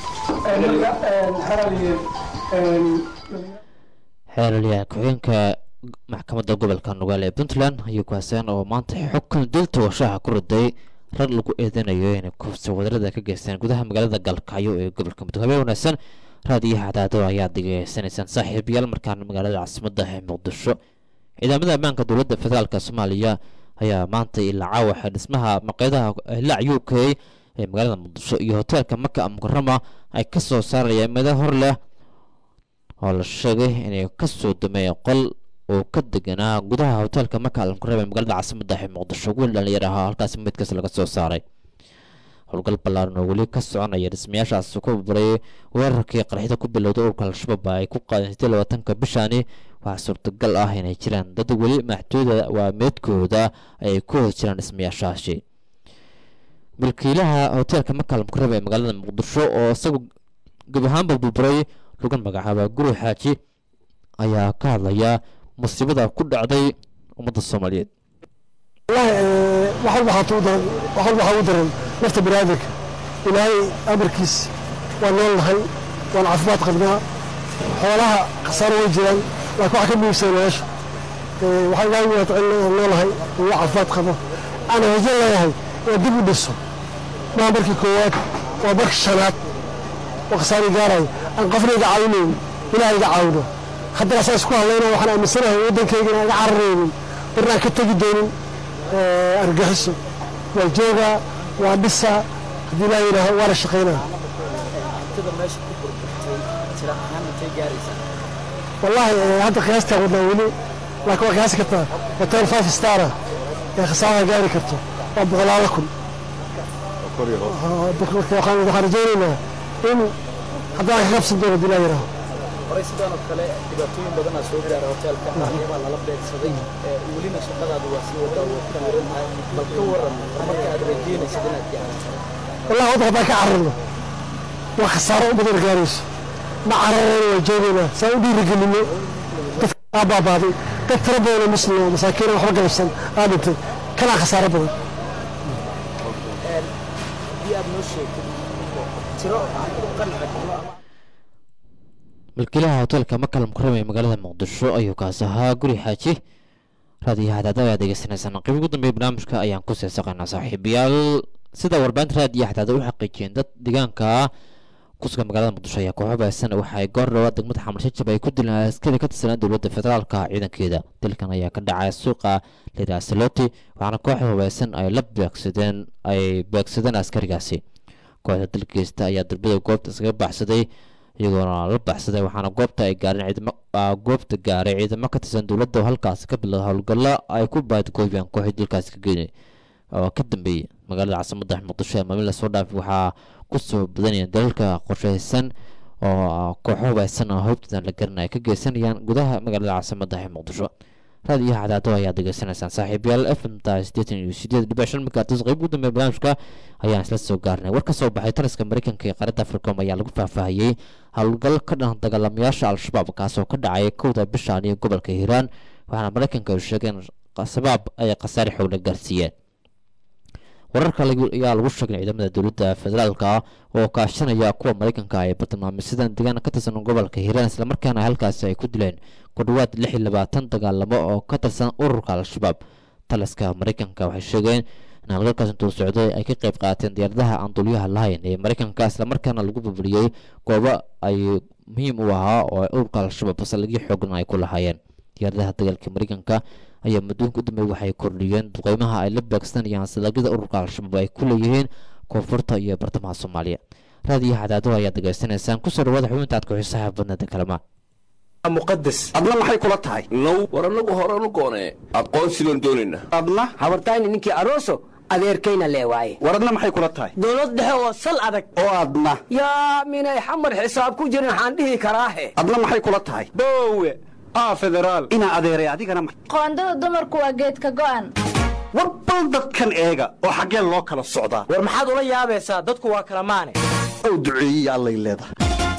xeelaliyaha ku-xigeenka maxkamadda gobolka nugaal ee puntland ayuu kuhaseen oo maanta xukun dil togashaha ku riday rag lagu eedanayo inay kufsi wadarada ka geysteen gudaha magaalada galkacyo ee gobolka mudug habeen wanaagsan raadiyaha cadaado ayaa degeysanaysaan saaxiibayaal markaana magaalada caasimadda ee muqdisho ciidamada ammaanka dowladda federaalk soomaaliya ayaa maanta ilaa caawaxa dhismaha maqeedaha hilaac u k ee magaalada muqdisho iyo hoteelka maka mukarama ay ka soo saarayaan meeda hor leh oo la sheegay inay kasoo dameeyeen qol oo ka deganaa gudaha hoteelka maka almukarama ee magaalada caasimadda ee muqdisho wiil dhalinyar ahaa halkaasi meydkaas laga soo saaray howlgal ballaaran oo weli ka soconaya dhismayaashaas ku babaray weerarkii qarxida ku bilowday ururka al-shabaab ay ku qaadeen sidii labaatanka bishaani waxaa suurtagal ah inay jiraan dad weli maxduuda waa meedkooda ay ku hoos jiraan dhismayaashaasi milkiilaha hoteelka makal mukaraba ee magaalada muqdisho oo isagu geb ahaanba burburay lagu magacaaba guri xaaji ayaa ka hadlaya musiibada ku dhacday ummadda soomaaliyeed wax walba waxaa daran wax walba waxaa ugu daran nafta biniaadanka ilaahay amarkiis waa nool nahay waan caafimaad qabnaa xoolaha khasaaro way jiraan laakiin waxaa ka muhiimsan nolosha waxaa ilaahay wata in noolahay uu caafimaad qabo aan rajo leeyahay oo dib u dhiso maa markii koowaad waa markii shanaad oo khasaari gaarayo aan qofna iga caawinayn ilaahay iga caawino haddana saa isku hadlayna waxaan aaminsanahay waddankayga inaan iga cararaynin barna aan ka tegi doonin argaxiso waa joogaa waa dhisaa haddii ilaah yidhaaho waana shaqaynaa wallaahi hadda qiyaastaa wadnaa weli laakiin waa qiyaasi kartaa hotel five stara ee khasaaraha gaari karto waa boqolaalo kun waxaan rajaynaynaa in haddana ka qabsan doono haddii ilaah yidhaaho horay sidaan oo kale dhibaatooyin badanaa soo gaara hoteelka waxyaabaa lala beegsaday welina shaqadaadu waa sii wadaa waa ku xiran tahay bal ka waran marka aad rajeynaysid inaad gaarto wallahi wadda haddaan ka cararno waa khasaaro u badan gaarayso ma cararayna waa joogaynaa saa u dhiirigelino dadka aa baabaaday dad tiro badan oo muslim oo masaakiin waxba galabsan aa dhintay kanaa khasaaro badan haddii aad noo sheegtid tiro aan u qanci karno milkiilaha hoteelka makal mukarama ee magaalada muqdisho ayuu kaas ahaa guri xaaji raadiyo hadaada ayaa degeysanaysaan qayb ugu dambeeya barnaamijka ayaan ku seesaqaynaa saaxiibayaal sida warbaahinta raadiyo hadaada u xaqiijiyeen dad deegaanka kusuga magaalada muqdisho ayaa kooxo baaysan waxay goor dhawaa degmada xamar shajab ay ku dileen askari ka tirsanaa dowladda federaalka ciidankeeda dilkan ayaa ka dhacay suuqa liraa saloti waxaana kooxda hubaysan ay la beegsadeen ay beegsadeen askarigaasi kooxda dalgeysta ayaa darbida goobta iskaga baxsaday iyagoona la baxsaday waxaana goobta ay gaareen ciidamo goobta gaaray ciidamo ka tirsan dowladda oo halkaasi ka bilowda howlgallo ay ku baadgoobiyaan kooxii dilkaasi ka geynay oo ka dambeeyey magaalada caasimadda muqdisho ee maalin lasoo dhaafay waxaa kusoo badanayeen dalalka qorshaysan oo kooxo hubaysan oo hobtoodan la garanaya ka geysanayaan gudaha magaalada caasimadda ee muqdisho raadiyaha cadaado ayaa degeysanaysaan saaxiibayaal f m ta sideetan iyo sideed dhibic shan megahertz qayb ugu dambeeya barnaamijka ayaan isla soo gaarnay war ka soo baxay taliska mareykanka ee qaaradda africom ayaa lagu faahfaahiyey howlgal ka dhan dagaalamayaasha al-shabaab kaasoo ka dhacay kowda bishaan iyo gobolka hiiraan waxaana mareykanka ay sheegeen shabaab ay khasaare xoogla gaarsiiyeen wararka ayaa lagu sheegay ciidamada dowladda federaalka oo kaashanaya kuwa mareykanka ay bartilmaameysadaan deegaan ka tirsan gobolka hiiraan islamarkaana halkaasi ay ku dileen ku dhowaad lix iyo labaatan dagaalamo oo ka tirsan ururka al-shabaab taliska mareykanka waxay sheegeen in halgalkaas intuu socday ay ka qayb qaateen diyaaradaha aan dulyaha lahayn ee mareykanka islamarkaana lagu burburiyey goobo ay muhiim u ahaa oo ururka al-shabaab saldhigyo xoogan ay ku lahaayeen diyaaradaha dagaalka mareykanka ayaa muddooyinka u dambeey waxay kordhiyeen duqeymaha ay la beegsanayaan salagyada ururka al-shabaab ay ku leeyihiin koonfurta iyo bartamaha soomaaliya raadiyaha cadaado ayaa degeysanaysaan kusoo dhawaada xubinta aad ku-xiisaha badnada kalama muqadas adna maxay kula tahay now war annagu horanu goonee aqoonsi baan doonaynaa adna habartayni ninkii aroso adeerkayna lee waaye war adna maxay kula tahay dowlad dhexe oo sal adag oo adna yaa minay xamar xisaab ku jirin waxaan dhihi karaahe adna maxay kula tahay boowe aa federaal inaa adeeray adigana qoondada dumarku waa geedka go'an war bal dadkan eega oo xaggeen loo kala socdaa war maxaad ula yaabaysaa dadku waa kala maane ow duceeyey allay leedahay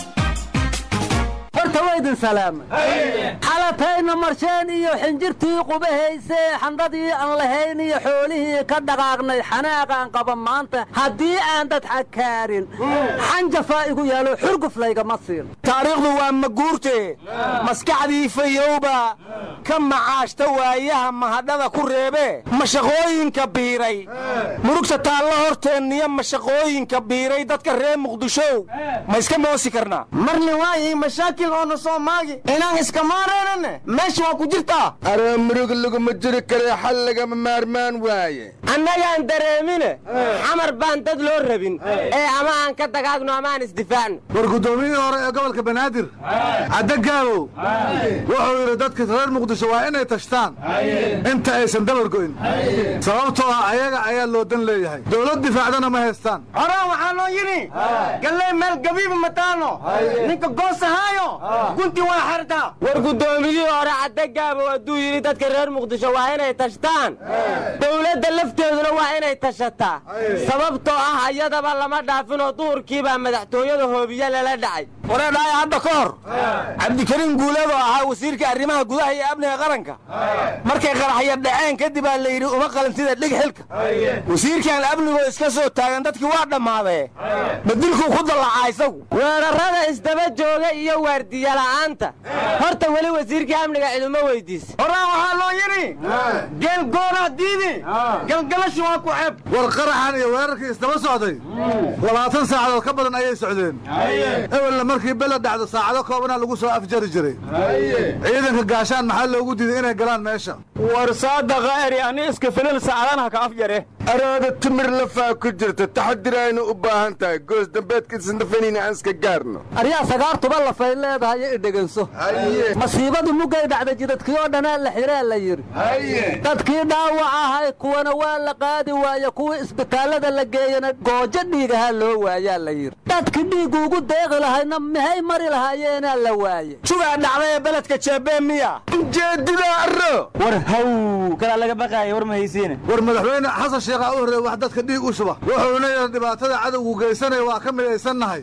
horta waydin salaama xalatayna marsheen iyo xinjirtii qubahaysee xandhadii aan lahayn iyo xoolihii ka dhaqaaqnay xanaaqaan qaba maanta haddii aan dad xakaarin xanjafaa igu yaalo xurguflaygama siin taariikhdu waa maguurte maskaxdii fayowba ka macaashta waayaha mahadhada ku reebe mashaqooyinka biiray murugta taallo horteenniyo mashaqooyinka biiray dadka reer muqdishow ma iska moosi karnaa marni waayi mashaakil oona soo maagi inaan iska maaraynane meesha waa ku jirtaa aroo murug laguma jiri karee xal lagama maarmaan waaye annagaan dareemine xamar baan dad loo rabin ee ama aan ka dagaagno ama aan isdifaacno war guddoomiyihii hore ee gobolka banaadir caddagaabow wuxuu yidhi dadka reer muqdisho waa inay tashtaan inta aysan dabar go'in sababtoo ah ayaga ayaa loo dan leeyahay dowlad difaacdana ma haystaan horaan waxaa loo yidhi galley meel gabiiba mataano ninka goosahaayo gunti waa xertaa war guddoomiyihii hore caddagaabow hadduu yidhi dadka reer muqdisho waa inay tashtaan dowladda lafteeduna waa inay tashataa sababtoo ah ayadaba lama dhaafinoo duhurkiibaa madaxtooyada hoobiye lala dhacay wareedhaaya hadda ka hor cabdikariim guuleed oo ahaa wasiirka arrimaha gudaha iyo amniga qaranka markay qaraxya dhaceen kadib aa la yidhi uma qalantida dhig xilka wasiirkan amnigoo iska soo taagan dadkii waa dhammaadee badilkuu ku dallacaa isagu weerarrada isdaba jooga iyo waardiyala'aanta horta weli wasiirkii amniga ciduma weydiisa horaan waxaa loo yidhi geel goonaa diidi galgalashu waa ku xeb war qaraxan iyo weerarkii isdaba socday labaatan saacadood ka badan ayay socdeen ewelna markii bela dhacdo saacado koobana lagu soo afjari jiray ciidanka gaashaan maxaa loogu diiday inay galaan meesha war saadaqa eri ani iska filin saacadanaha ka afjare araada timir lafaa ku jirta taxadir aynu u baahan tahay goos dambeedkiisnafaniina aan iska gaarno aryaa sagaartuba lafay leedahay i dheganso masiibadu muggay dhacda jidadkii oo dhanaa la xiree la yidhi dadkii dhaawac ahay kuwana waa la qaadi waaye kuwii isbitaallada la geeyana goojo dhiigahaa loo waayaa la yidhi dadkii dhiiggu ugu deeqi lahayna maxay mari lahaayeenaa la waaye jugaa dhacday ee beledka jeebee miya ujeedida arro war haw kalaa laga baqaaya war ma haysiine war madaxweyne xasan sheekhaa u horreey wax dadka dhiig u shuba wuxuuna yidhi dhibaatada cadowgu geysanaya waa ka midaysannahay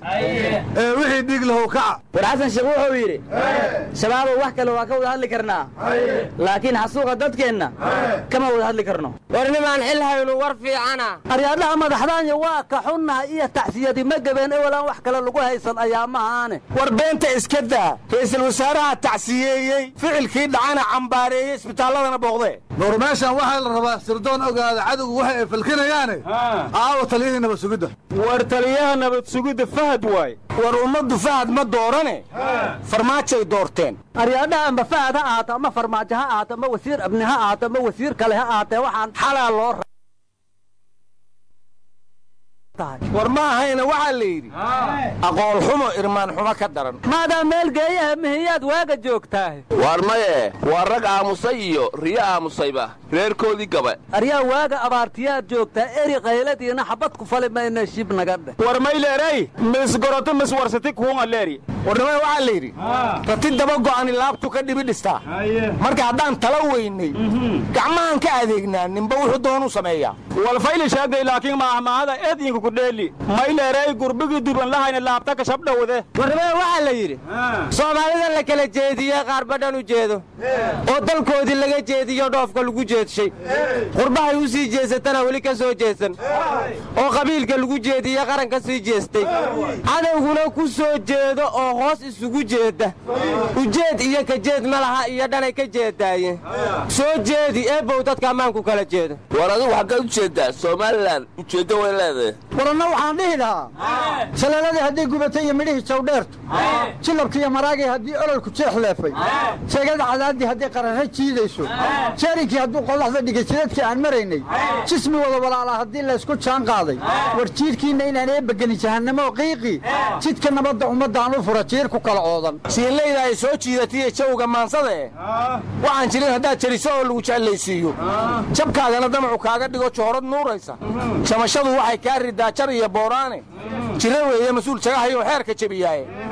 ee wixii dhiig lahow kaca war xasan sheekh wuxuu yidhi shabaabow wax kale waa ka wada hadli karnaa laakiin xasuuqa dadkeenna kama wada hadli karno war nimaan xil haynu war fiicana aryaadhaha madaxdaanya waa ka xunnaha iyo tacsiyadi ma gebeen ewelaan wax kale lagu haysan ayaamahaane war beenta iska daa ra'iisul wasaaraha tacsiyeeyey ficilkii dhacana cambaareeyey isbitaalladana booqdee nuur meeshan waxaa la rabaa sirdoon ogaada cadowgu waxa ay falkinayaane aawo taliyihii nabad sugidda war taliyaha nabad sugidda fahad waay war ummaddu fahad ma doorane farmaajay doorteen aryaadhaha amba fahad ha ahaato ama farmaajo ha ahaato ama wasiir abni ha ahaato ama wasiir kale ha ahaatee waxaan xalaa loo war ma ahayna waxaa la yidhi aqoon xumo irmaan xumo ka daran maadaa meel geeyaha mihiyaad waaga joogtaah waar maye waa rag aamusay iyo riyo aamusayba reerkoodii gaba aryaa waaga abaartiyaad joogtaa eri qayladiina xabad ku fali mayna shib naga dheh war mayleeray misgoroto miswarsati kuunga leeri warnimada waxaa la yidhi rati daba go'ani laabtu ka dhibi dhistaa marka haddaan tala weynay gacmahan ka adeegnaa ninba wuxuu doonu sameeyaa walfayli sheegay laakiin maahmaahada eedinka ku dheeli mayleeray gurbigii duban lahayna laabta ka shabdhowde warnimada waxaa la yidhi soomaalida la kala jeediye qaar badhan u jeedo oo dalkoodii laga jeediyo dhoofka lagu jeedshay qurbahay u sii jeesatana weli ka soo jeesan oo qabiilka lagu jeediye qaran ka sii jeestay cadowguna ku soo jeedo oo hoos isugu jeeda ujeed iyo ka jeed ma laha iyo dhanay ka jeedaaye soo jeedi eebow dadka ammaanku kala jeedo war adigu xaggaad u jeeddaa somalilan ujeeddo way leedahay waranna waxaan dhihi lahaa shalaaladii hadday gubatay iyo midhihii jawdheertu jilabki iyo maraagii haddii ololku jeex leefay sheegada cadaadii hadday qararra jiidayso jaarinkii hadduu qodaxda dhigay jidadkii aan maraynay jismi wada walaalaa haddii laysku jaan qaaday war jiidhkiinna inaan eebageni jahannamo qiiqi jidka nabadda ummaddaan u fura jiir ku kala oodan siinlayda ay soo jiidatiyo jawga maansada eh waxaan jirin haddaad jariso oo lagu jeclaysiiyo jabkaagana damacu kaaga dhigo joorad nuuraysa jamashadu waxay kaa ridaa jar iyo booraane jiro weeye mas-uul jagahayoo xeerka jebiyaaye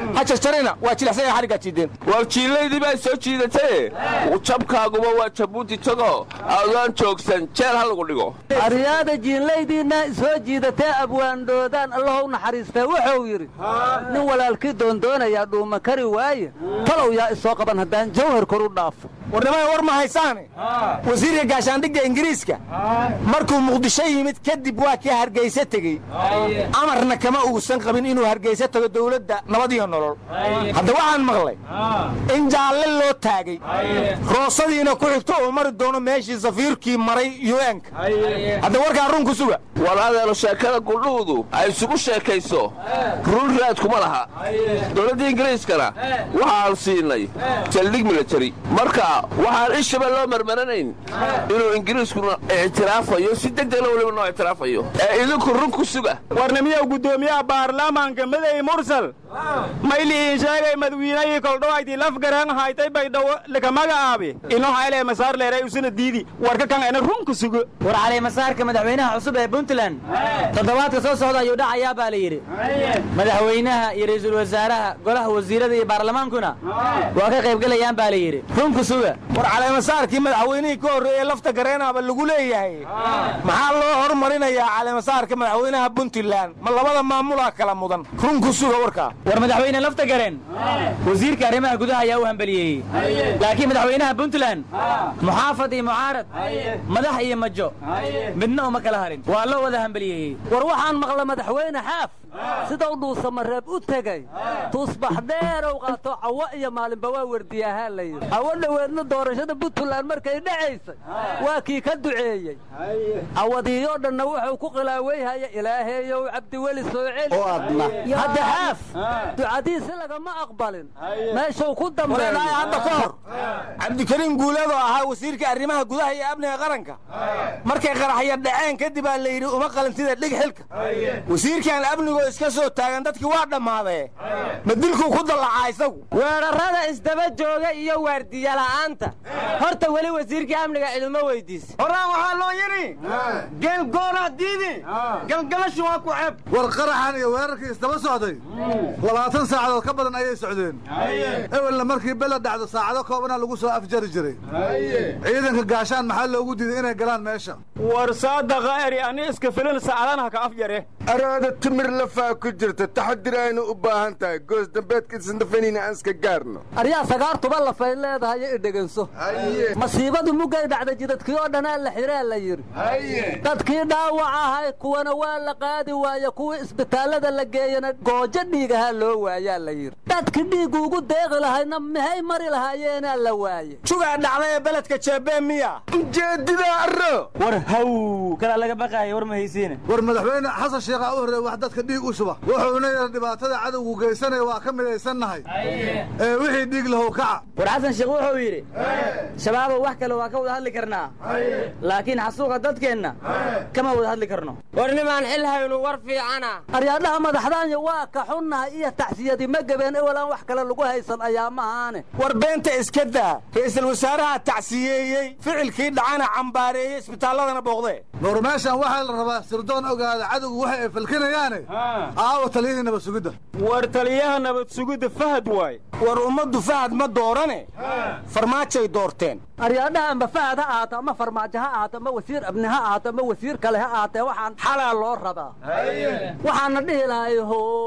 ha jarjarina waa jilacsanya xariggaa jiideen war jiillaydii baa soo jiidatee jabkaaguba waa jabuuti tago adaan joogsan jeel ha lagu dhigo aryaada jiinlaydiinna soo jiidatee abwaandhoodaan allahow naxariistee wuxuu yidhi nin walaalkii doondoonayaa dhuuma kari waaye talow yaa isoo qaban haddaan jawhar kor u dhaafo warnimada war ma haysaane wasiirka gaashaandhigga ingiriiska markuu muqdisho yimid kadib waa kii hargayse tegey amarna kama uusan qabin inuu hargayse tago dawladda nabad iyo nolol hadda waxaan maqlay in jaalle loo taagay roosadiina ku xigto uu mari doono meeshii safiirkii maray un-ka hadda warkaa run ku suga war adeelo sheekada gudhuudu ay isugu sheekayso run raad kuma laha dowladda ingiriiskana waxaan siinay saldhig milatari marka waxaan ishaba loo marmaranayn inuu ingiriiskuna ictiraafayo si degdegna weliba noo ictiraafayo ee idinku run ku suga warnimiyow guddoomiyaha baarlamaanka madey mursal mayliin sheegay madwiinayii koldhowaydii lafgareen haytay baydhawo lakamaga'aabi ino hayle masaar leeray usuna diidi warka kan ena run ku sugo war caleemasaarka madaxweynaha cusub ee puntland toddobaadka soo socda ayuu dhacayaa baa la yidhi madaxweynaha iyo ra'iisul wasaaraha golaha wasiirada iyo baarlamaankuna waa ka qaybgelayaan baa la yidhi run ku suga war caleemasaarkii madaxweynihii ka horreeyey lafta gareenaaba lagu leeyahay maxaa loo hormarinayaa caleemasaarka madaxweynaha puntland ma labada maamulaa kala mudan run ku suga warkaa war madaxweyne lafta gareen wasiirka arrimaha gudaha ayaa u hambaliyeeyey laakiin madaxweynaha puntland muxaafad iyo mucaarad madax iyo majo midna uma kala harin waa loo wada hambaliyeeyey war waxaan maqla madaxweyne xaaf sidau dhuusamareeb u tegey tuusbax dheerow qaato cawo iyo maalinba waa werdiyahaa la yidhi cawo dhoweedna doorashada puntland markay dhacaysay waa kii ka duceeyey cawadiiyoo dhanna wuxuu ku khilaaweyhaya ilaaheeyow cabdiweli soo celi hadda xaaf ducadiisi lagama aqbalin meeshuu ku dambeeyo hadda ka hor cabdikariim guuleedoo ahaa wasiirka arrimaha gudaha iyo amniga qaranka markay qaraxya dhaceen kadib aa la yidhi uma qalintida dhig xilka wasiirkan amnigoo iska soo taagan dadkii waa dhammaadee ma dilkuu ku dallacaa isagu weerarrada isdaba jooga iyo waardiya la'aanta horta weli wasiirkii amniga ciduma weydiisa horaan waxaa loo yidhi geelgoonaa diidi galgalashu waa ku ceeb war qaraxan iyo weerarkii isdaba socday labaatan saacadood ka badan ayay socdeen ewelna markii bela dhacdo saacado koobana lagu soo afjari jiray ciidanka gaashaan maxaa loogu diiday inay galaan meesha war saadaqa eri ani iska filin saacadanaha ka afjare araada timir lafaa ku jirta taxadir aynu u baahan tahay goos dambeedka isndafanina aan iska gaarno aryaa sagaartuba lafay leedahay i dheganso masiibadu muggay dhacda jidadkii oo dhanaa la xiraa la yidhi dadkii dhaawac ahay kuwana waa la qaadi waaye kuwii isbitaallada la geeyana goojo dhiigahaa loo waayaa la yidhi dadki dhiiggu ugu deeqi lahayna maxay mari lahaayeenaa la waaye jugaa dhacday ee beledka jeebeen miya ujeedida arro war haw kalaa laga baqaaya war ma haysiine war madaxweyne xasan sheekhaa u horreey wax dadka dhiig u shuba wuxuuna yidhi dhibaatada cadowgu geysanaya waa ka midaysannahay ee wixii dhiig lahow kaca war xasan sheekh wuxuu yidhi shabaabow wax kale waa ka wada hadli karnaa laakiin xasuuqa dadkeenna kama wada hadli karno war nimaan xil haynu war fiicana aryaadhaha madaxdaanya waa ka xunnahay iyo tacsiyadii ma gabeen ewalaan wax kale lagu haysan ayaa mahaane war beenta iska daa ra'iisul wasaaraha tacsiyeeyey ficilkii dhacana cambaareeyey isbitaalladana booqdee nuur meeshan waxaa la rabaa sirdoon ogaada cadowgu waxa ay falkinayaane aawa taliyadii nabad sugidda war taliyaha nabad sugidda fahad waay war ummaddu fahad ma doorane farmaajay doorteen aryaadhaha amba fahad ha ahaato ama farmaajo ha ahaato ama wasiir abni ha ahaato ama wasiir kale ha ahaatee waxaan xalaa loo rabaa waxaana dhihi lahay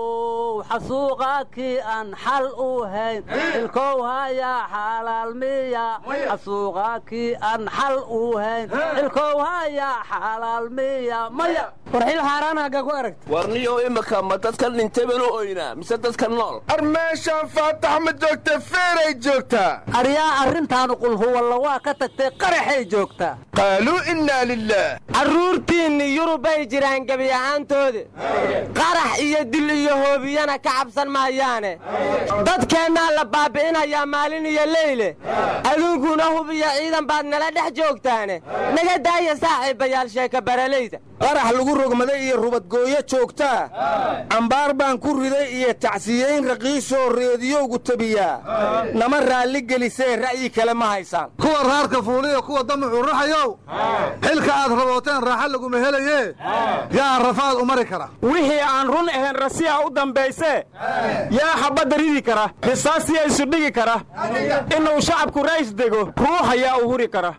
how xasuuqaakii aan xal u hayn xilkow hayaa xalaalmiya xasuuqaakii aan xal u hayn xilkow hayaa xalaalmiya maya war xil xaaraanaga ku aragta warniyow imika ma dadkan dhintay baan u oynaa mise dadka nool ar meeshaan faatax ma joogta feeray joogtaa aryaa arrintaanu qulhuwalla waa ka tagtay qaraxay joogtaa qaaluu innaa lilaah carruurtiinni yurubay jiraan gebi ahaantooda qarax iyo dil iyo hoobiyana ka cabsan maayaane dadkeennaa la baabi'inayaa maalin iyo leyle aduunkuna hub iyo ciidan baad nala dhex joogtaane naga daaya saaxiibayaal sheeka baralayda qarax lagu rogmaday iyo rubadgooyo joogtaa cambaar baan ku riday iyo tacsiyeyn raqiisoo reediyowgu tabiyaa nama raalli gelisee ra'yi kale ma haysaan kuwa raarka fuuliyo kuwa damacu raxayow xilka aad rabooteen raaxa laguma helaye yaa rafaad u mari kara wixii aan run ahayn rasiya u dambayse yaa xabadda ridi kara risaasiya isu dhigi kara inuu shacabku rays dego ruux ayaa u huri kara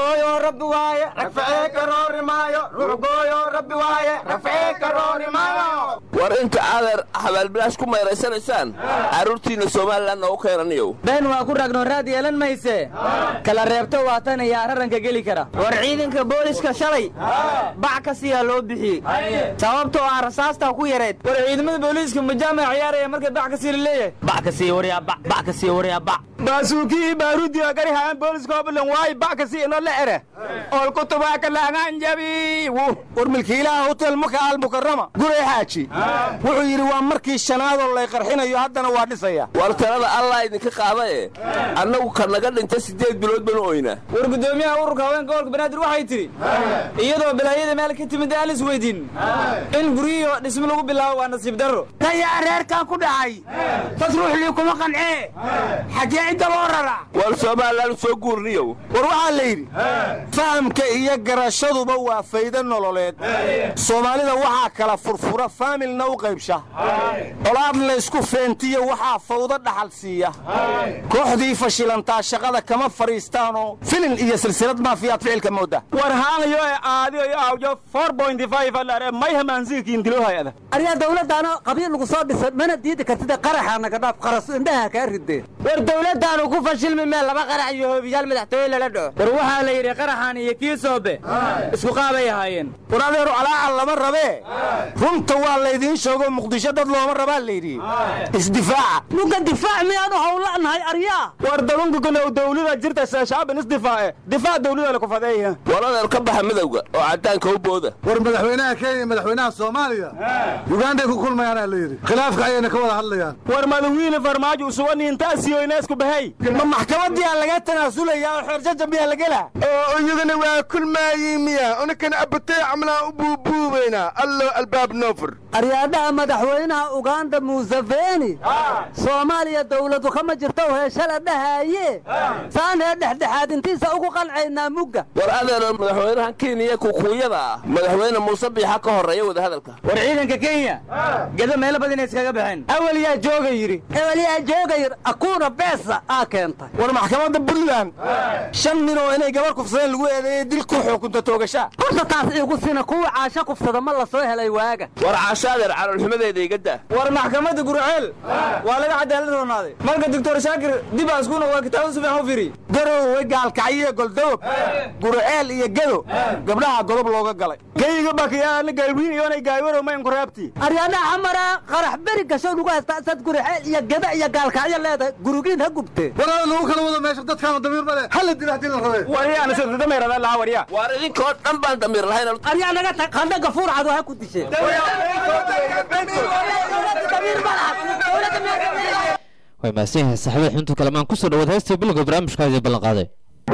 war inta adeer xabaalbilaash ku mayrayanaysaan carruurtiinna somalilanna u keenaniyow been waa ku ragno raad yeelan mayse kala reebto waatan ayaa raranka geli kara war ciidanka booliska shalay bac ka siyaa loo bixiyey sababtoo ah rasaastaa ku yareed war ciidamada booliiska majaamac ciyaaraya markay bac ka sii laleeyahay bac ka sii waryaa bac bac ka sii waryaa bac baasuukii baaruudiga garihaan booliska hoblan waay bac ka sii ino la ere ool kutubaaka laagaan jabi war milkiilaha hotel maka almukarama guray xaaji wuxuu yidhi waa markii shanaadoo lay qarxinayo haddana waa dhisaya war talada allah idinka qaadaye annagu ka naga dhinta siddeed bilood banu oynaa war guddoomiyaha ururka haweenka gobolka banaadir waxay tidhi iyadoo balaayada meel ka timid aan isweydiin in guryihiio dhismo lagu bilaabo waa nasiib darro tayaa reerkan ku dhacay dad ruuxlii kuma qancee xaggee cidda loo rara war somalilan soo guurniyow war waxaa la yidhi fahamka iyo garashaduba waa faydo nololeed soomaalida waxaa kala furfura faamilna u qaybsha colaad laysku feentiyo waxaa fawdo dhaxal siiya kooxdii fashilantaa shaqada kama fadhiistaanoo filin iyo silsilad maafiyaad ficilka mooda war haangayo ee aadiyo iyo awjo alare may hamaansiirkiin diloohayada aryaa dawladdaana qabiil lagu soo dhisa mana diidi kartida qaraxa naga dhaaf qaras indhaha kaa rideen war dawladdaanu ku fashilmi meel laba qarax iyo hoobiyaal madaxtooye lala dhaco war waxaa la yidhi qaraxan iyo kii soobe isku qaabay ahaayeen war adeeru calaacal lama rabee runta waa laydiin sheego muqdisho dad looma rabaa layidhi isdifaaca nuga difaac miyaanu howlanahay aryaa war dalunkukanow dawlada jirta shacabin isdifaace difaac dawlada laku fadeeya war adeer ka baxa midowga oo caddaanka u booda war madaxweynaha kenya iyo madaxweynaha soomaaliya yuganday ku kulmayaanaa la yidhi khilaafka ayayna ka wada hadlayaan war madawiine farmaajo usuganiintaasiyo ineesku bahay ma maxkamadiyaa laga tanaasulayaa oo xeerjaja miyaa la gelaa oo iyagana waa kulmaayi miya unikana abatay camlaan u buubuubaynaa allo albaab noofur aryaadhaha madaxweynaha uganda museveni soomaaliya dawladu kama jirto heeshale dhahaaye saanee dhexdhexaadintiisa ugu qalcaynaa mugga war adeer madaxweynahan kenya kukuuyada ah madaxweyne muuse biixa ka horreeya wadahadalka war ciidanka kenya gedo meelo badan ay iskaga baxeen awal yaa jooga yidhi ewel yaa jooga yidhi akuuna beesa aa keentay war maxkamadda puntland shan nin oo inay gabar kufsadeen lagu eedeeyey dil ku xukunta toogashaa horta taas iigu sina kuwa caasho kufsada ma la soo helay waaga war caasho adeer caloolxumadeeda iga daa war maxkamadda gurceel waa laga cadaalad roonaaday marka doctor shaakir dib aa isku noqda kitaabada sufiican u firi garowe gaalkacyo goldogob gurceel iyo gedo gabdhaha godob looga galay geyga bakiyaana galwiin iyoonay gaaywarow mayn kuraabti aryaadhaha xamara qarax beri gasho lagu haystaa sad gurceel iyo geda iyo gaalkacyo leedahay gurugiin ha gubtee walaal lagu kala wado meesha dadkaanu damiir male hala dila haddii la rabee waryaana sida dameerada laha warya waar idinkoo dhan baan damiir lahayn aryaa naga tag qandha gafuur cado ha ku disheen way mahadsan yahay saaxiibada xubintu kalamaan kusoo dhawaad heestii bilowga barnaamijka idin ballan qaaday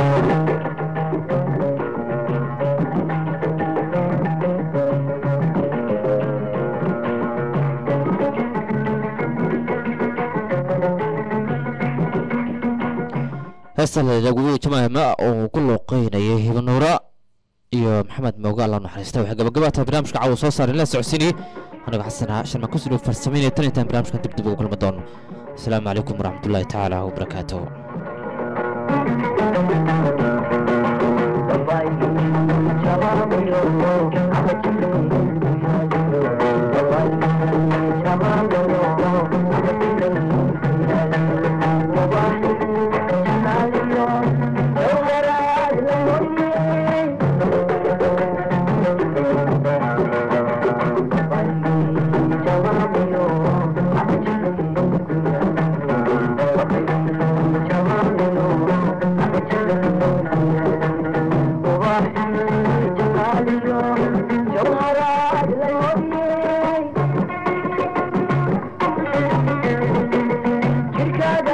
heesta lalaguwi jamaahima oo ku looqeynayay hibanuura iyo maxamed mooga alla naxariista waxay gabagabaatahay barnaamijka caawa soo saaray la socodsiinayay aniga xasana sharmaan kusoo dhow farsameynaya tan intaan barnaamijkan dib dib ugu kulmi doono asalaamu calaykum waraxmatullaahi tacaala wabarakaatuhu Chicago